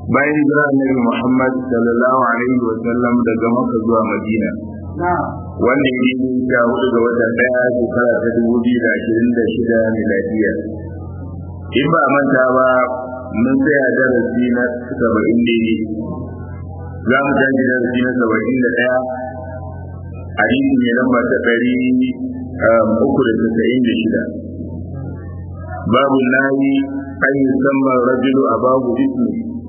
bayan hijira annabi Muhammad sallallahu alaihi wa sallam daga Makka zuwa Madina wanda ya yi ta hudu ga watan daya shekara ta dubu biyu da ashirin da shida miladiya in ba manta ba mun tsaya darasi na saba'in daidai za mu tashi darasi na saba'in da ɗaya hadisi mai lamba ta ɗari uku da tasa'in da shida babu nayi an yi samman rajulu a babu ismi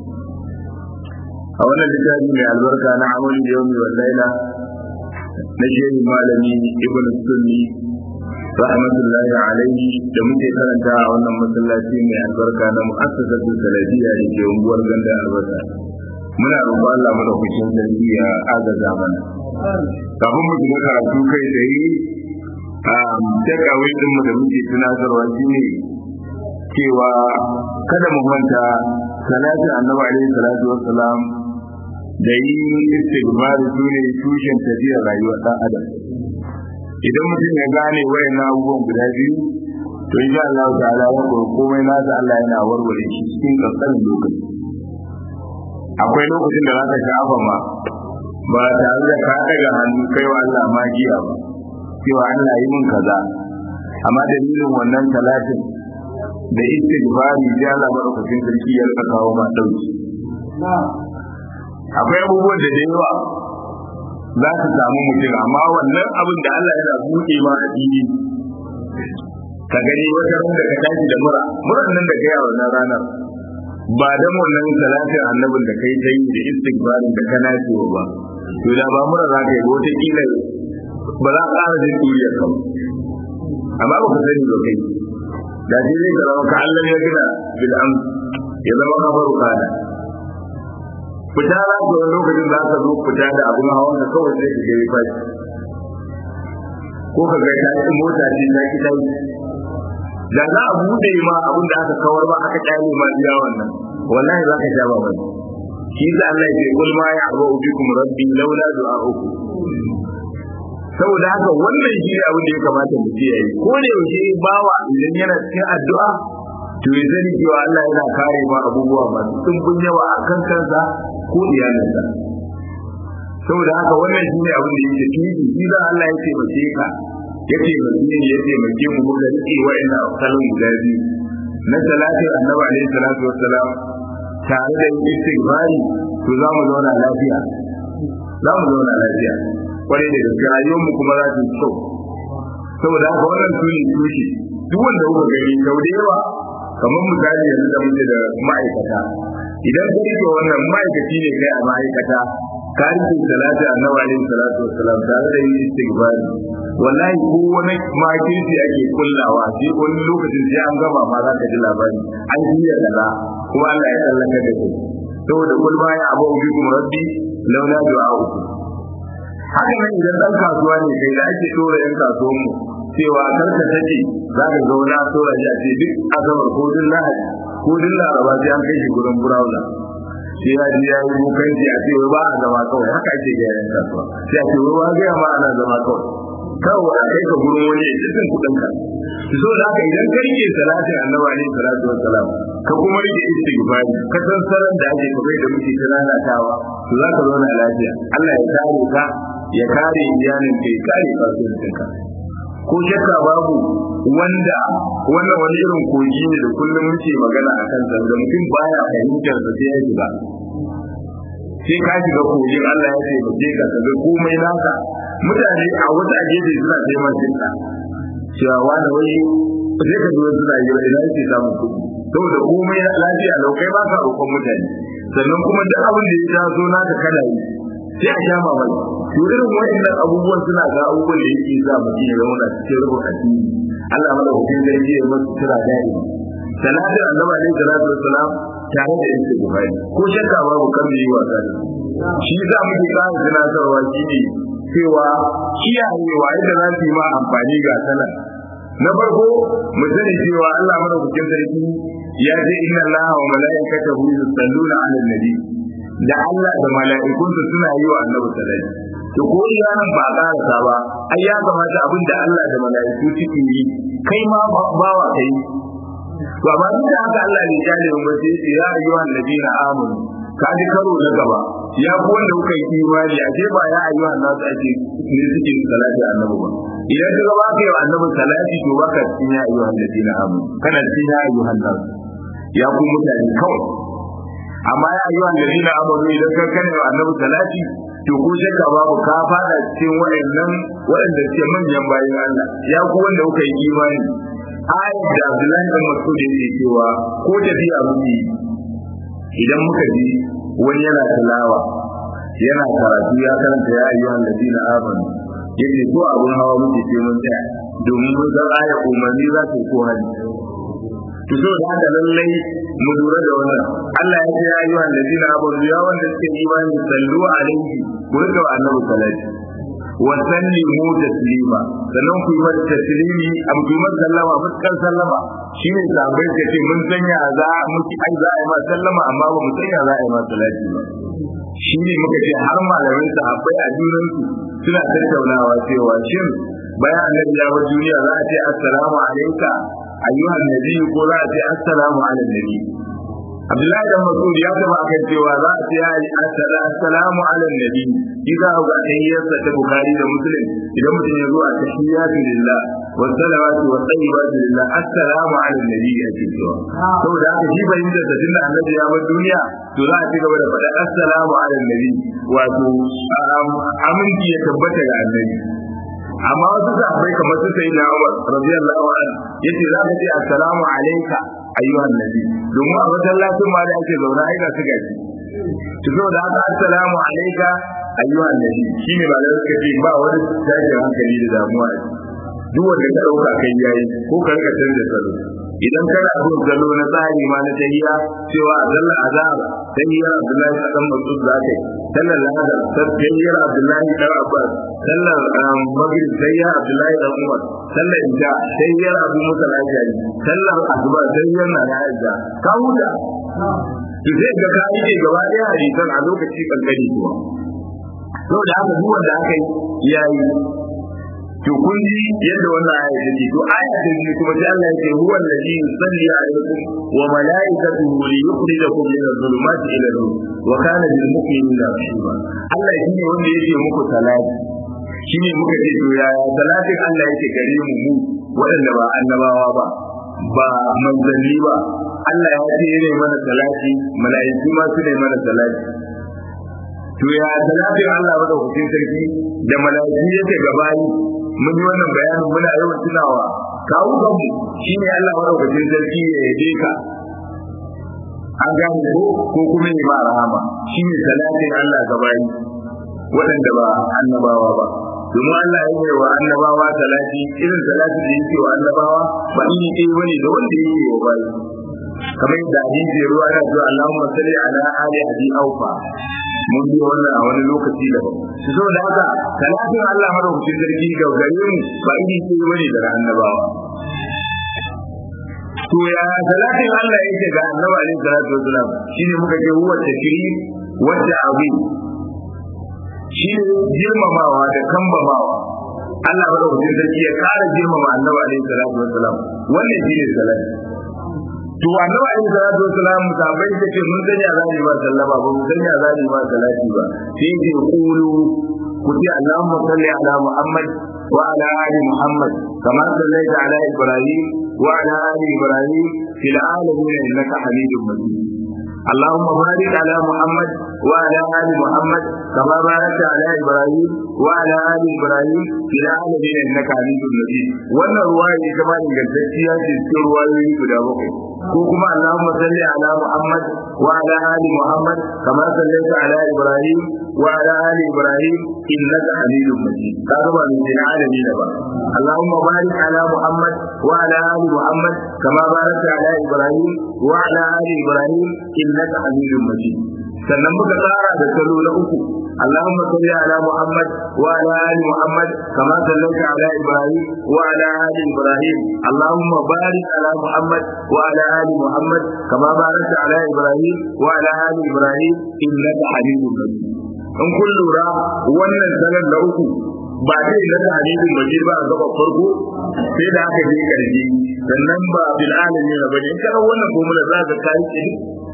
a wannan littafi mai albarka na amal yawmi wal laila na shehu malami ibn sunni rahmatullahi alaihi da muke karanta a wannan masallaci mai albarka na mu'assasatu salafiyya da ke unguwar ganda albarka muna roƙon Allah madaukakin sarki ya agaza mana kafin mu shiga karatu kai tsaye a takawai din mu da muke tunatarwa shine cewa kada mu manta salatu annabi alaihi salatu wassalam da yi istighfar su ne tushen tafiyar rayuwar dan adam idan mutum ya gane wayannan abubuwan guda biyu to insha Allah ta'ala ya ko komai nasa Allah yana warware shi cikin kankanin lokaci akwai lokacin da zaka shafa ma ba tare da ka daga hannu kai wa Allah magiya ba cewa Allah yi min kaza amma dalilin wannan talatin da istighfari da Allah madaukakin sarki ya rika kawo ma dauki akwai abubuwan da da yawa za su samu mutum amma wannan abin da Allah yana buɗe ma a fili ka gani wata ran da ka tashi da mura muran nan da kai a wannan ranar ba da wannan salatin annabin da kai tayi da istighfarin da kana cewa ba to da ba mura za ka yi wata kila ba za ka ƙara jin duriyar ka amma ba ka sani ba kai da shi zai zama ka Allah ya gina bil am ya zama kafaru kana fita za ka wani lokacin za ka zo fita da abin hawan da kawai sai ka ga ya fashi ko ka ga ta ci mota ce ta ki dai da za a bude ma abin da aka kawar ba aka kyale ma biya wannan wallahi za ka sha ba mai shi da Allah ya ce kul ma ya'bu bikum rabbi laula du'a'ukum saboda haka wannan shi ne abin da ya kamata mu ce yayi ko da yaushe bawa idan yana cikin addu'a to ya sani cewa Allah yana kare ma abubuwa masu tumbun yawa a kan kansa ko iyalinsa saboda haka wannan shi ne abin da yake tuni shi da Allah ya taimake ka ya taimake ni ya taimake mu muka rike wa'annan kalmomi guda biyu na salatin annabi alaihi salatu wassalam tare da istighfari to za mu zauna lafiya za mu zauna lafiya kwarai da gaske rayuwarmu kuma za ta yi kyau saboda haka wannan su ne tushe duk wanda kuka gani sau da yawa kamar misali yanzu da muke da ma'aikata idan ka rike wannan ma'aikaci ne kai a ma'aikata ka rike salatu annabi alaihi salatu wassalam tare da yin istighfar wallahi ko wani makirci ake kullawa sai wani lokacin sai an gama ma za ka ji labari an jiya kaza kuma Allah ya tsallaka da kai saboda kul ma ya abu bikum rabbi laula du'a'ukum haka nan idan dan kasuwa ne kai da ake dora yan kasuwan mu cewa karka take za ka ga wani tora ji a ce duk asabar ko duk lahadi ko duk laraba sai an kai shi gurin burawla sai ya ji ya yi bukanci a ce ba a zama kawai haka ake ga yan kasuwa sai a ce wai ba ga ma ana zama kawai kawai a kai ka gurin wani ya cikin kuɗin ka so da haka idan ka rike salatin annabi alaihi salatu wassalam ka kuma rike istighfari ka san saran da ake kamar da muke ta lalatawa to za ka zauna lafiya Allah ya kare ka ya kare iyalin kai kare kasuwancinka ko shakka babu wanda wannan wani irin kogi ne da kullum muke magana a kan da mutum baya fahimtar da sai ya shiga sai ka shiga kogin Allah ya ce mutum ka kaga komai naka mutane a wata gefe suna taimakon ka cewa wani wai sai ka zo suna yi ina yake samun kuɗi saboda komai lafiya lau kai ba ka roƙon mutane sannan kuma duk abin da ya taso naka kana yi sai a sha mamaki to irin wa'annan abubuwan suna ga abubuwan da yake sa mutum ya zama cikin rubun addini Allah madaukakin sarki ya masa kira dai salatin annabi alaihi salatu wassalam tare da istighfari ko shakka babu kan yi wasa da shi za mu ji ƙara tunatarwa shi ne cewa kiyayewa yadda za su yi ma amfani ga sanar na farko mu sani cewa Allah madaukakin sarki ya ce inna Allah wa mala'ikatahu yusalluna 'alan nabi da Allah da mala'ikunsa suna yi wa annabi salati to ko iyanan ba karasa ba ai ya kamata abin da Allah da mala'iku suke yi kai ma bawa kai to amma duk da haka Allah ne ya nemi ba sai ya ayyuhan ladina amanu ka ji karo na gaba ya ku wanda kuka yi imani a ce ba ya ayyuhan nasu ake ne suke salati annabi ba idan ka ga ba ka yi wa annabi salati to baka cikin ya ayyuhan ladina amanu kana cikin ya ayyuhan nasu ya ku mutane kawai amma ya ayyuhan ladina amanu idan ka kana wa annabi salati to ko shakka babu ka fada cikin waɗannan waɗanda suke manyan bayan Allah ya ku wanda kuka yi imani ayat da Abdullahi bin Mas'ud yake cewa ko tafiya muke idan muka ji wani yana tilawa yana karatu ya karanta ya ayyuhan ladina amanu yake ko abun hawa muke ce mun tsaya domin mun san ayat umarni za ta ko hali to so da haka lallai mu lura da wannan Allah ya ce ya ayyuhan ladina amanu ya wanda suke imani sallu alaihi ku rika wa annabi salati wa sallimu taslima sannan ku yi masa taslimi am ku yi masa sallama mutkar sallama shine sahabbai ka ce mun sanya za mu ki ai za a yi ma sallama amma ba mu sanya za a yi ma salati ba shine muka ce har malamin sahabbai a junan su suna tattaunawa cewa shin bayan annabi ya bar duniya za a ce assalamu alayka ayyuhan nabi ko za a ce assalamu ala nabi Abdullahi dan Mas'ud ya taba akan cewa za a ce ya yi assalamu ala nabi idan ga tahiyyarsa ta Bukhari da Muslim idan mutum ya zo a tahiyyatu lillah wa salawatu wa tayyibatu lillah assalamu ala nabi ya ce cewa saboda haka shi bayin da tunda annabi ya bar duniya to za a ci gaba da faɗa assalamu ala nabi wato aminci ya tabbata ga annabi amma wasu sahabbai kamar su sai na Umar radiyallahu anhu yace za ka ce assalamu alayka ayyuhan nabi domin a masallacin ma da ake zaune ai ga su gaji to saboda haka assalamu alayka ayyuhan nabi shine ba da suka ce ba wani tashin hankali da damuwa duk wanda ka dauka kai yayi ko ka rika canza salo idan kana bin salo na tsari ma na tahiyya cewa a zalla azab tahiyya Abdullahi dan Mas'ud zakai sallar lahadar tahiyyar Abdullahi dan Abbas sallar maghrib tahiyya Abdullahi dan Umar sallar isha tahiyyar Abu Musa al-Ashari sallar asuba tahiyyar na Aisha ka huta to sai ga ka yi gaba ɗaya hadisan a lokaci kankani kuwa saboda haka duk wanda aka yi yayi to kun ji yadda wannan aya take to aya ta biyu kuma sai Allah yake huwa allazi yusalli alaikum wa malaikatuhu li yukhrijakum min adh-dhulumati ila an-nur wa kana bil mu'minina rahima Allah shine wanda yake muku salati shine muka ce to yaya salatin Allah yake gare mu mu waɗanda ba annabawa ba ba manzanni ba Allah ya ce ne mana salati mala'iku ma su ne mana salati to ya salatin Allah madaukakin sarki da mala'iku yake gabani mun yi wannan bayanin muna yawan tunawa kawo kanmu shine Allah madaukakin sarki ya yabe ka an gane ko ko kuma ya ma rahama shine salatin Allah gabani waɗanda ba annabawa ba domin Allah ya yi wa annabawa salati irin salati da yake wa annabawa ba ni ɗaya bane da wanda yake wa bayi kamar yadda hadisi ya ruwa yana cewa Allahumma salli ala ali abi aufa mun yi wannan a wani lokaci da su so da haka talatin Allah madaukakin sarki ga gare mu ba iri ce bane da annabawa to ya talatin Allah yake ga annabi alaihi salatu wasalam shine muka ce huwa takrir wa ta'zim shine girmamawa da kambamawa Allah madaukakin sarki ya kara girmama annabi alaihi salatu wasalam wannan shine salati to annabi alaihi salatu wasalam sahabbai da ce mun sanya zani ba sallama ba mun sanya zani ba salati ba sai ce qulu kuti allahumma salli ala muhammad wa ala ali muhammad kama sallaita ala ibrahim wa ala ali ibrahim fil alamin innaka hamidum majid اللهم بارك على محمد وعلى ال محمد كما باركت على ابراهيم وعلى ال ابراهيم في العالمين انك حميد مجيد wannan ruwaya ita ma ingantacciya ce cikin ruwayoyi guda bakwai ko kuma Allahumma salli ala Muhammad wa ala ali Muhammad kama sallaita ala Ibrahim wa ala ali Ibrahim innaka Hamidum Majid kaga ba min alamin ba Allahumma barik ala Muhammad wa ala ali Muhammad kama barakta ala Ibrahim wa ala ali Ibrahim innaka Hamidum Majid sannan muka tsara da salo na uku اللهم صل على محمد وعلى ال محمد كما صليت على ابراهيم وعلى ال ابراهيم اللهم بارك على محمد وعلى ال محمد كما باركت على ابراهيم وعلى ال ابراهيم انك حميد مجيد in kun lura wannan sanar da uku ba zai na hadisin majid ba a gaba farko sai da aka je karshe sannan ba bil alamin ba ne kana wannan formula za ka kai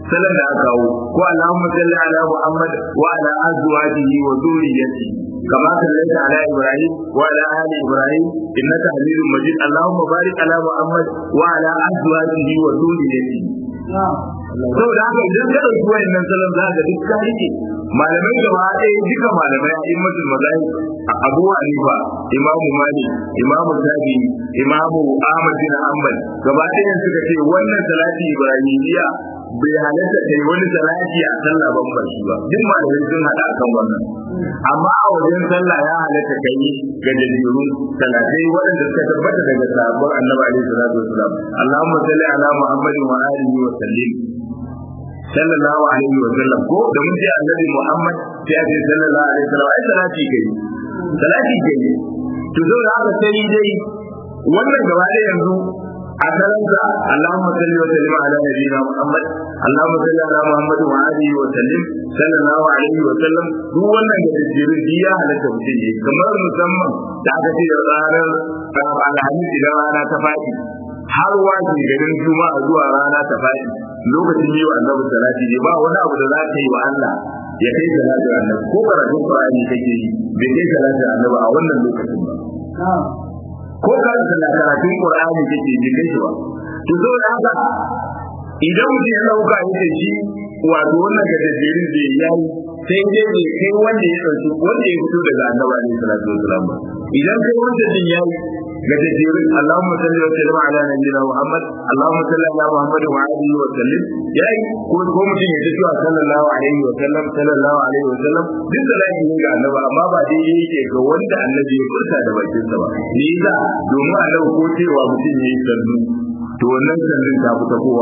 sallan da aka kawo ko Allahumma salli ala Muhammad wa ala azwajihi wa dhurriyyatihi kama sallaita ala Ibrahim wa ala ali Ibrahim innaka Hamidum Majid Allahumma barik ala Muhammad wa ala azwajihi wa dhurriyyatihi saboda haka idan ka ɗauki wayannan salon za ka duk ka rike malamai gaba ɗaya duka malamai a immatul mazahib Abu Hanifa Imam Malik Imam Shafi Imam Ahmad bin Hanbal gaba ɗaya suka ce wannan salati Ibrahimiyya bai halatta kai wani salati a sallah ban ba shi ba duk malamai sun hada kan wannan amma a wajen sallah ya halatta kai ga dalilun salatai waɗanda suka tabbata daga sahabban Annabi alaihi salatu wasalam Allahumma salli ala Muhammadin wa alihi wa sallim sallallahu alaihi wa sallam ko da mun ce annabi Muhammad sai a ce sallallahu alaihi wa sallam ai salati kai salati kai to zo da haka sai dai wannan gaba da yanzu a salanta Allahumma salli wa sallim ala nabiyyina Muhammad Allahumma salli ala Muhammad wa alihi wa sallim sallallahu alaihi wa sallam duk wannan da jirin ya halatta mutum ne kamar musamman da aka ce da ranar alhamis idan rana ta faɗi har waje garin juma'a zuwa rana ta faɗi lokacin yi wa annabi salati ne ba wani abu da za ka yi wa Allah ya kai salatin annabi ko karatun Qur'ani kake yi bai kai salatin annabi a wannan lokacin ba ko karanta karatun Qur'ani kake bai kai shi ba to saboda haka idan mutum ya dauka yake shi wato wannan gajejjerin da ya yi sai dai bai kai wanda ya dauki wanda ya fito daga annabi alaihi salatu wasalam ba idan kai wanda din ya yi gajejjerin Allahumma salli wa sallim ala nabiyyina Muhammad Allahumma salli ala Muhammad wa alihi wa sallim yayi ko ko mutum ya ce cewa sallallahu alaihi wa sallam sallallahu alaihi wa sallam duk da lafi ne ga annabi amma ba daidai yake ga wanda annabi ya furta da bakin sa ba ni yasa domin annabi ko cewa mutum ya yi sallu to wannan sallin ta fita kowa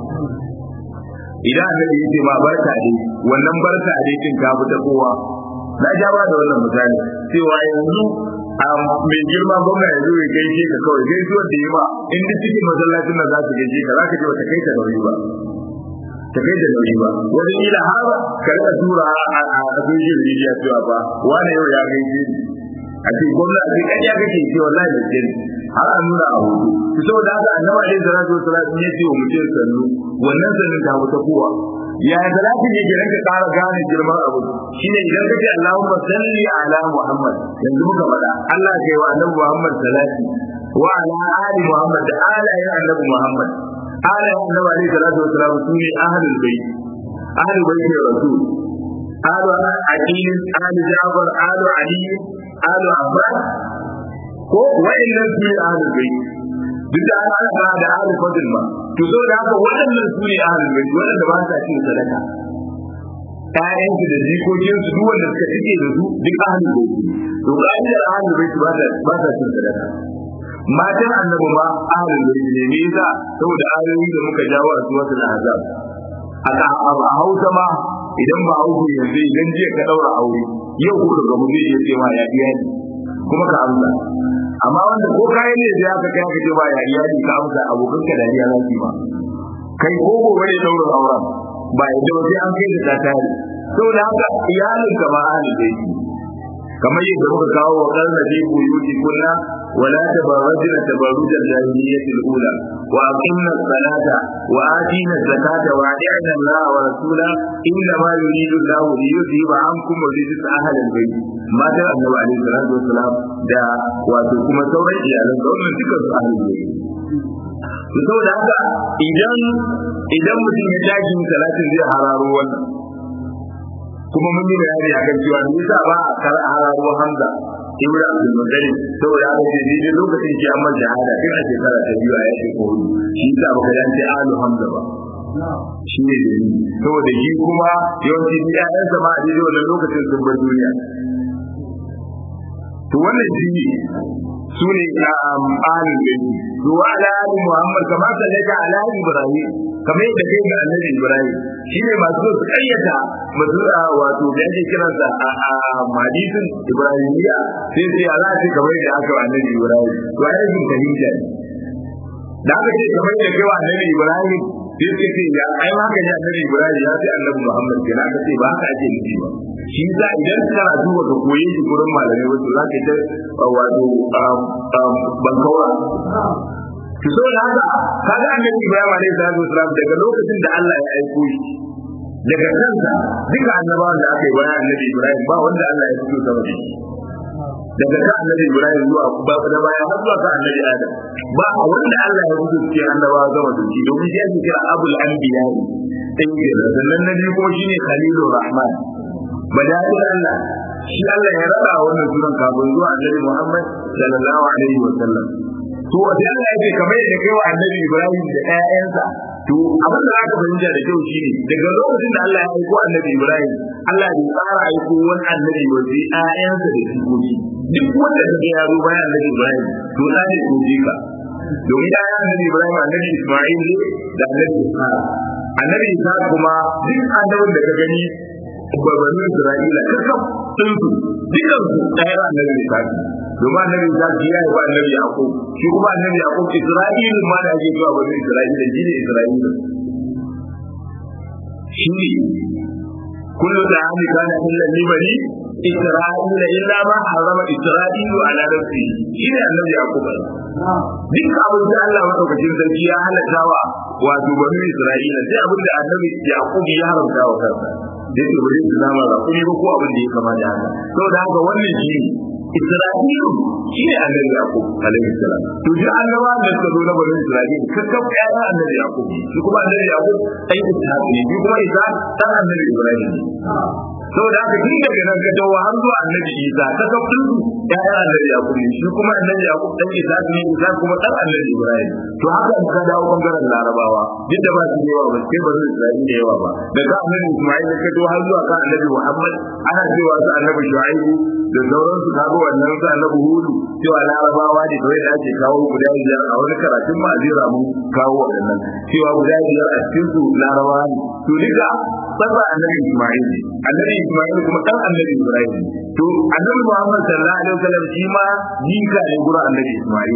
idan annabi ya ce ma barka dai wannan barka dai din ta fita kowa na ja ba da wannan misali cewa yanzu mai girma gwamna ya zo ya gaishe ka kawai gaisuwar da yi ba in duk cikin masallacin nan za su gaishe ka za ka je wata kai ta nauyi ba ta kai da nauyi ba wani ila har ka rika tura a social media cewa ba wani yau ya gaishe ni a ce gwamna a ce kan ya kake ce wallahi da ke har a nuna a hudu to saboda haka annabi alaihi salatu wasallam ya ce wa mutum sannu wannan sannin ta wata kowa ya da za ne gidan ka ƙara gane girman abu shine idan kace Allahumma salli ala Muhammad yanzu muka faɗa Allah kai wa annabi Muhammad salati wa ala ali Muhammad da alayen annabi Muhammad alayen annabi alaihi salatu wasallam sune ahlul bait ahlul bait rasul alu aqil alu Jafar alu Ali alu Abbas ko wa'annan su ne ahlul bait duk da ana ana da ahlul fadl ba to so da haka waɗannan su ne ahlul bait waɗanda ba sa cin sadaka ƴaƴan su da jikokin su duk wanda suka cike da su duk ahlul bait to ka'idar ahlul bait ba sa ba sa cin sadaka matan annabi ma ahlul bait ne me yasa saboda ayoyi da muka jawo a suratul ahzab aka a hausa ma idan ba hausa yanzu idan jiya ka daura aure yau ko daga mu zai iya ce ma ya iyali kuma ka amsa amma wanda ko kayan ne da aka kai aka ce ba ya iyali ka amsa abokan ka dariya za su ba kai ko gobe ne daura auren ba ya da sai an kai da ta tare saboda haka iyalin ka ba ahli da shi kamar yadda muka kawo wa karna fi buyuti kunna ولا تبرجن تبرج الجاهلية الأولى وأقمنا الصلاة وآتينا الزكاة وأطعنا الله ورسوله إنما يريد الله ليذهب عنكم الرجس أهل البيت ما ترى النبي عليه الصلاة والسلام دا وتكم سورة إيالا سورة ذكر أهل البيت saboda haka idan idan mutum ya tashi talatin zai hararo wannan kuma mun yi bayani akan cewa me yasa ba a kar hararo hamza ibnu abdul muttalib saboda haka ce daidai lokacin ki amma jihada tun a shekara ta biyu a yaki ko hudu shi yasa baka dan ce alu hamza ba shi ne da saboda shi kuma yawanci ƴaƴansa ma a daidai wannan lokacin sun bar duniya to wannan shi ne su ne ahalin gani to ala ali muhammad kama sallaka ala ibrahim kamar yadda kai ga annabi ibrahim shine masu su kayyata masu wato da ake kiransa a hadisin ibrahimiya sai sai ala ce kamar yadda aka wa annabi ibrahim to ai yin fahimta ne da aka ce kamar yadda kai wa annabi ibrahim sai suka ce ya ai haka ne annabi ibrahim ya ce annabi muhammad kenan aka ce ba haka ake nufi ba shi za idan kana duba ka koye shi gurin malamai wato za ka ta wato bankaura to saboda haka kaga annabi Ibrahim alaihi salatu wasalam daga lokacin da Allah ya aiko shi daga kansa duka annabawan da aka yi bayan annabi Ibrahim ba wanda Allah ya fito sama da shi daga kan annabi Ibrahim zuwa ba da baya har zuwa kan annabi Adam ba wanda Allah ya fito cikin annabawa sama da shi domin shi ake kira abul anbiya din kenan sannan na biyu kuma shine khalilur rahman badalin Allah shi Allah ya rada wannan sunan kafin zuwa annabi Muhammad sallallahu alaihi wa sallam to wanda Allah yake kamar yadda kai wa annabi Ibrahim da ƴaƴansa to abin da zaka fahimta da kyau shine daga lokacin da Allah ya aiko annabi Ibrahim Allah ya tsara aiko wani annabi wa sai ƴaƴansa da jikoki duk wanda kaga ya zo bayan annabi Ibrahim to da ne ko jika domin ƴaƴan annabi Ibrahim annabi Isma'il ne da annabi Ishaq annabi Ishaq kuma duk annabin da ka gani babbanin Isra'ila kakaf sun su dukkan su ɗaya annabi Ishaq domin annabi Ishaq ya yi ba annabi Yaqub shi kuma annabi Yaqub Isra'il ma da ake cewa bani Isra'ila shi ne Isra'ila shi ne kullu da ami kana illa li bani Isra'ila illa ma harama Isra'ilu ala nafsi shi ne annabi Yaqub duk abin da Allah madaukakin sarki ya halatta wa wato bani Isra'ila sai abin da annabi Yaqub ya haramta wa kansa da yake bari su zama ba kuma ba ko abin da ya kama da haka saboda haka wannan shi ne Isra'ilu shi ne annabi Yaqub alaihi salam to ji annaba da suka zo na bani Isra'ilu kakkab ƴaƴan annabi Yaqub shi kuma annabi Yaqub ɗan Ishaq ne shi kuma Ishaq ɗan annabi Ibrahim saboda haka tun daga nan ka dawo har zuwa annabi Isa kakkab din su ƴaƴan annabi Yaqub ne shi kuma annabi Yaqub ɗan Ishaq ne Ishaq kuma ɗan annabi Ibrahim to haka in ka dawo bangaren Larabawa duk da ba su yawa ba sai ba su Isra'ila da yawa ba daga annabi Isma'il ka dawo har zuwa kan annabi Muhammad ana cewa su annabi Shu'aibu da sauransu kaga wannan sa na buhudu cewa larabawa ne kawai da ake kawo guda biyar a wani karatun ma zai ramu kawo waɗannan cewa guda biyar a cikin su larabawa ne to duka tsara annabi Isma'il ne annabi Isma'il kuma dan annabi Ibrahim to annabi Muhammad sallallahu alaihi wasallam shi ma jika ne gurin annabi Isma'il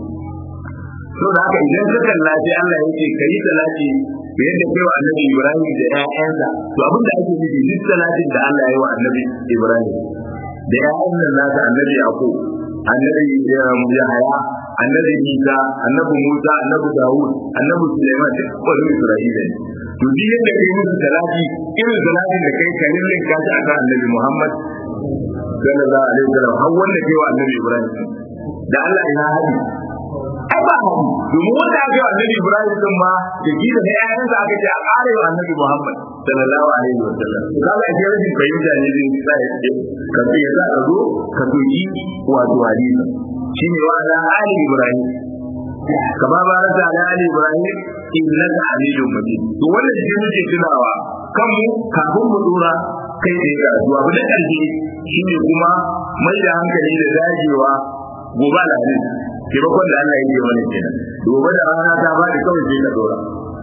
to da haka idan ka kalla sai Allah ya ce kai salati da yadda kai wa annabi Ibrahim da ƴaƴansa to abin da ake nufi duk salatin da Allah ya yi wa annabi Ibrahim da ƴaƴan nan nasa annabi Yaqub annabi Yahaya annabi Isa annabi Musa annabi Dawud annabi Sulaiman duk wani Isra'ila ne to duk yadda kai musu salati irin salatin da kai kalin lin kashi akan annabi Muhammad sallallahu alaihi wasallam har wanda kai wa annabi Ibrahim da Allah ina hadi ai ba hadi domin wanda aka yi wa annabi Ibrahim din ma da gida da ƴaƴansa aka ce a ƙara wa annabi Muhammad sallallahu alaihi wasallam kaga ake rashin fahimta ne zai sa ya ce ka ce ya sa ka zo ka doki wato hadisi shine wa ala ali Ibrahim kama barata ala ali Ibrahim innaka hamidun majid to wannan shi muke tunawa kanmu kafin mu dora kai da ga zuwa abu da ƙarshe shine kuma mai da hankali da dagewa gobe alhamis taimakon da Allah yake mana kenan gobe da rana ta bada kawai sai ka dora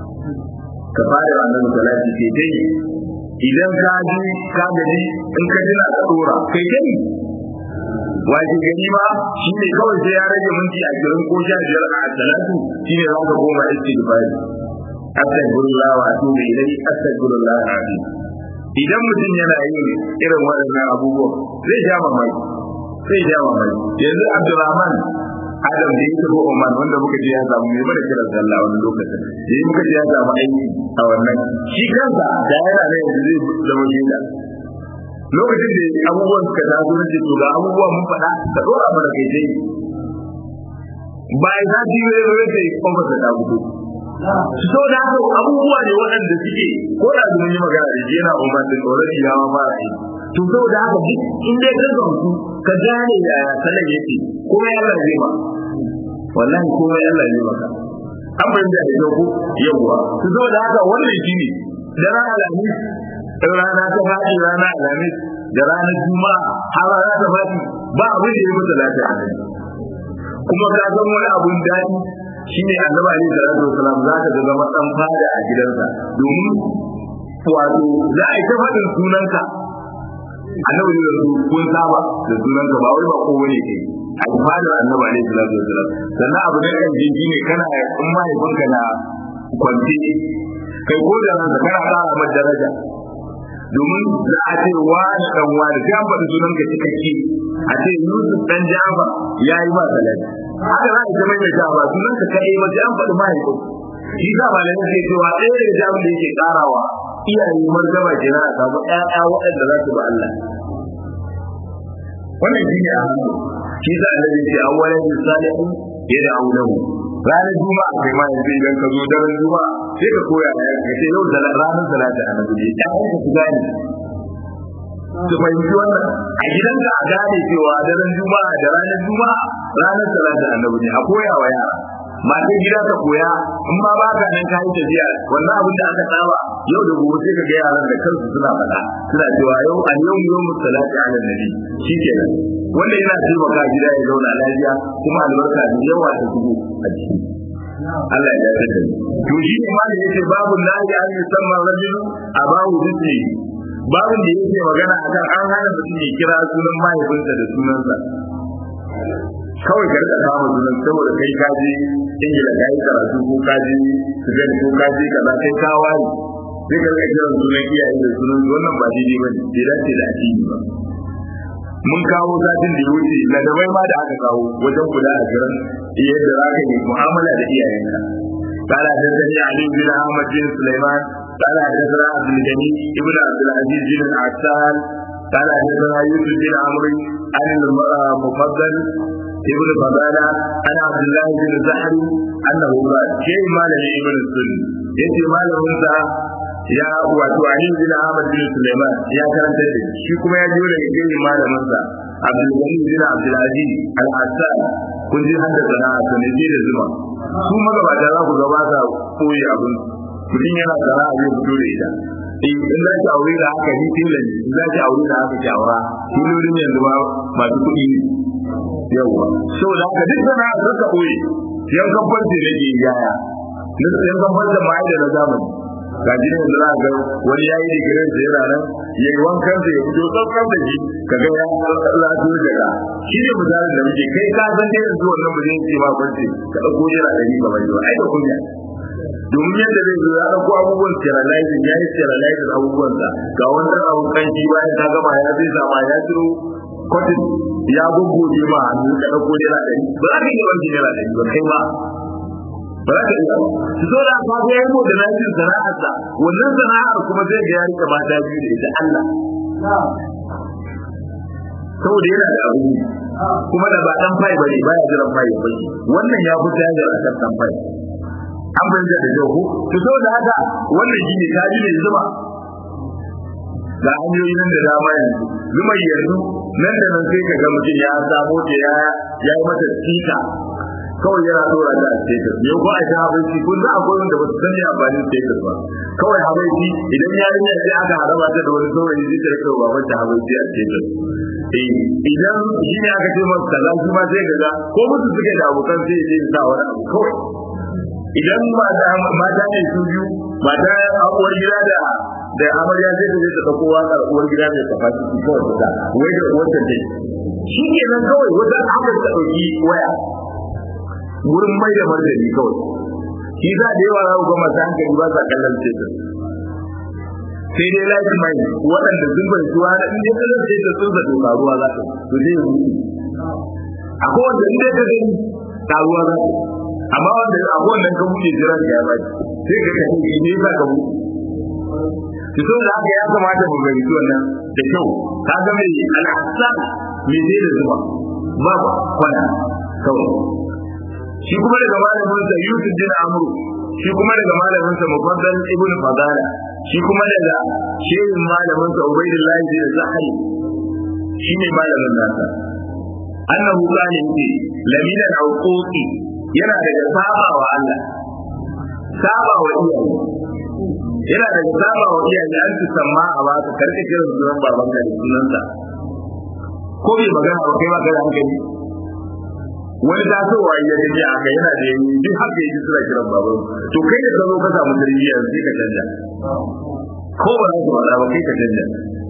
ka fara wannan salati ke dai idan ka ji ka gaji in ka jina ka dora kai dai waje gani ma shi ne kawai sai ya rage minti a girin ko sha biyar a salatu shi ne za ka koma istighfari astaghfirullah wa atubu ilayhi astaghfirullah alazim idan mutum yana yin irin waɗannan abubuwan zai ja mamaki zai ja mamaki yanzu Abdulrahman Adam da ya tafi Oman wanda muka je ya samu mai mana kiran sallah wani lokacin da ya muka je ya samu aiki a wannan shi kansa da yana ne yanzu zai zama shaida lokacin da abubuwan suka taso na ce to ga abubuwan mun faɗa ka ɗora mana kai dai bayan za su yi wani wani sai kwamfa ta ta fito so da haka abubuwa ne waɗanda suke ko da mun yi magana da shi yana Oman da tsoron yawa fara aiki to saboda haka duk in dai ka gamsu ka gane da salon yake kuma ya zai ba wallahi kuma ya zai maka an bayyana da yau yawwa to saboda haka wannan shine da ranar alhamis da rana ta faɗi rana alhamis da ranar juma'a har rana ta faɗi ba abin da ya mutu lafiya kuma ka san wani abun daɗi shine annabi alaihi salatu wasalam za ka ga zama dan fada a gidansa domin wato za a yi ta faɗin sunanka annabi ne da kun saba da sunan ka ba wai ba ko wani ke a fadar annabi alaihi salatu wasallam sannan abu da kan jinji ne kana in mahaifinka na kwanci kai ko da ranka kana ƙara mata daraja domin za a ce wani dan wani sai an faɗi sunan ka cikakke a ce Yusuf dan Jaba ya yi ba salati haka za a ji mai da ba sunan ka kai ba sai an faɗi mahaifin shi sa ba da yake cewa ɗaya da jami'in da yake karawa iyaye martaba kenan a samu ƴaƴa waɗanda za su ba Allah wannan shi ne a hannu shi sa annabi ce awwalan salihin yada aulahu ranar juma'a kai ma yanzu idan ka zo daren juma'a sai ka koya ya ka ce yau da ranar salata annabi ne ya ka ku gane su fahimci wannan a gidanka a gane cewa daren juma'a da ranar juma'a ranar salata annabi ne a koya wa yara matan gida ta koya in ma ba ka nan kayi tafiya wannan abin da aka saba yau da gobe sai ka ga yaran da kansu suna faɗa suna cewa yau a yau yau musalati ala nabi shikenan wanda yana taimaka gida ya zauna lafiya kuma albarka da yawa ta shigo a ciki Allah ya dace da to shi ne ma da yake babu lahi an yi samma rajulu abahu zikri babu da yake magana akan an hana mutum ya kira sunan mahaifinsa da sunansa kawai ka rika kama sunan saboda kai ka je ingila ka yi karatu ko ka je sudan ko ka je kaza kai ka wari sai ka rika kiran sunan iyaye da sunan wannan ba daidai ba ne bai dace da addini ba mun kawo satin da wuce na da ma da aka kawo wajen kula a jiran yadda za ka yi mu'amala da iyayenka قال حدثني علي بن احمد بن سليمان قال حدثنا عبد الغني ابن عبد العزيز بن العسال قال حدثنا يوسف بن عمرو عن المفضل ابن فضالة عن عبد الله بن زحل أنه قال شيء ما له ابن السن يتي ما له ya wato Ali bin Ahmad bin Sulaiman ya karanta da shi kuma ya jiyo daga gani malamin sa Abdul Ghani bin Abdul Aziz Al-Hassan kun ji hadda sana'a sanadi da zuma su magabata za ku gaba sa koyi abin mutum yana sana'a zai fito da ita eh in za ki aure da haka ni tilan in za ki aure da haka ki aura tilolin yanzu ma masu kuɗi ne yawa saboda haka duk sana'a za ka koyi yankan farce nake yaya yankan farce ma da na zamani ga ji ne za ga wani yayi digirin da yana nan yayi wankan da ya fito tsakkan da shi kaga ya lafiyo daga shi ne misalin da muke kai ka san dai yanzu wannan ba zai ce ma farce ka dauko jira ɗari ka bai ai da kunya domin yadda zai zo ya dauko abubuwan sterilizing ya yi sterilizing abubuwansa ga wannan abu kan shi bayan ka gama ya zai sama ya ciro kwatin ya guggoje ma hannu ka dauko jira ɗari ba za ka iya wanke jira ɗari ba kai ba ba za ka iya ba su zo da ka ga yayi da lafiyar sana'arsa wannan sana'ar kuma zai ga ya rike mata biyu da ita Allah saboda yana da abu kuma da ba dan fai bane baya jiran fai ba wannan ya fi tayar a kan dan fai an banja da jau ko to saboda haka wannan shine kaji ne zuba ga hanyoyi nan da dama yanzu zuma yanzu nan da nan sai ka ga mutum ya samo ta ya ya yi mata tsika kawai yana dora da status ne ko a ta habaiti kun za a gurin da ba su san ya amfani status ba kawai habaiti idan yarinya sai aka haraba ta da wani saurayi zai ta rika baban ta habaiti a status eh idan shi ne aka ce masa kaza shi ma sai kaza ko musu suke da abokan sai ya sa wani abu kawai idan mata mata ne su biyu mata uwar gida da da amarya sai ta je ta dauko waka uwar gida mai kafaci kawai ta wai da uwar ta dai shi ke nan kawai wata aka ta dauki waya wurin mai da martani kawai shi za da yawa za ku ga masu hankali ba sa kallon status sai dai lafi mai waɗanda sun bai zuwa na inda kallon status sun zato karuwa za ta to zai yi mutu akwai wanda inda ka gani karuwa za ta amma wanda akwai wannan ka buɗe jiran ya ba sai ka kashe ne za ka buɗe ki so da haka ya kamata mu gani wannan da kyau ka ga mai al'asar mai zai da zuba ba kwana kawai shi kuma daga malamin sa Yusuf bin Amr shi kuma daga malamin sa Mufaddal ibn Fadala shi kuma daga shehin malamin sa Ubaydullah bin Zahri shi ne malamin nasa annahu kana yake lamina al-uquqi yana daga saba wa Allah saba wa iyaye yana daga saba wa iyaye an ci samma a ba ka karka kiran sunan babanka da sunansa ko bai magana ba kai ba ka da hankali wani tasowa ya gaji a kai yana da yanyi duk haka yake suna kiran baban to kai da zo ka samu tarbiyya sai ka canja ko ba za ka faɗa ba kai ka canja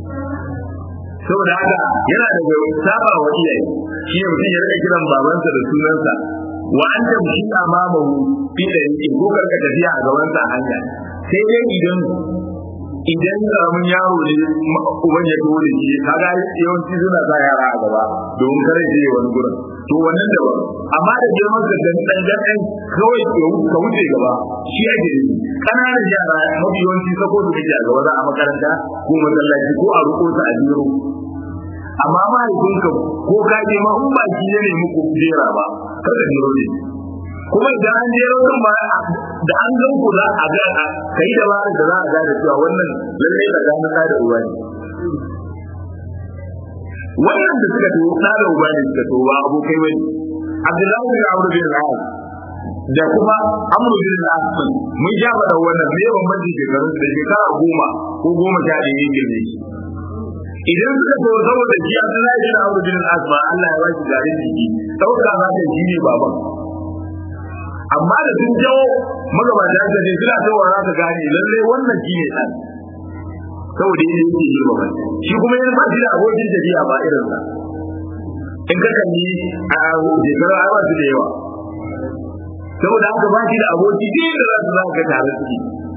saboda haka yana da saba wa iyaye shi ne mutum ya rika kiran babansa da sunansa wa an tamshi amamahu fi da yake ko karka tafiya a gabansa a hanya sai dai idan idan karamin yaro ne uban ya kawo da shi kaga yawanci suna sa yara a gaba domin kare je wani gurin to wannan da ba amma da girman ka dan dan dan kawai ka wuce gaba shi ake yi kananan yara mafi yawanci sako da kake a gaba za a makaranta ko masallaci ko a ruko su a biro amma mahaifinka ko ka je ma in ba shi ne muku jera ba kada jiro ne kuma idan an jero kan ba da an gan ku za a ga kai da ba da za a gane cewa wannan lalle da gane da uwa ne wannan da suka to da da uba ne suka to ba abokai bane Abdullahi bin Amr bin al da kuma Amr bin al mun ja da wannan me bambanci shekarun da shekara goma ko goma sha ɗaya yin girme shi idan suka to saboda shi Abdullahi bin Amr bin al ba Allah ya ba shi garin jiki dauka za ta shi ne baban amma da sun jawo magabata da ne suna ta wara ta gane lalle wannan shi ne ɗan saboda yadda yake girma ba shi kuma yana ba shi da abokin tafiya ba irin sa in ka kalli a shekaru a ba su da yawa saboda haka ba shi da aboki duk da za su za ka tare su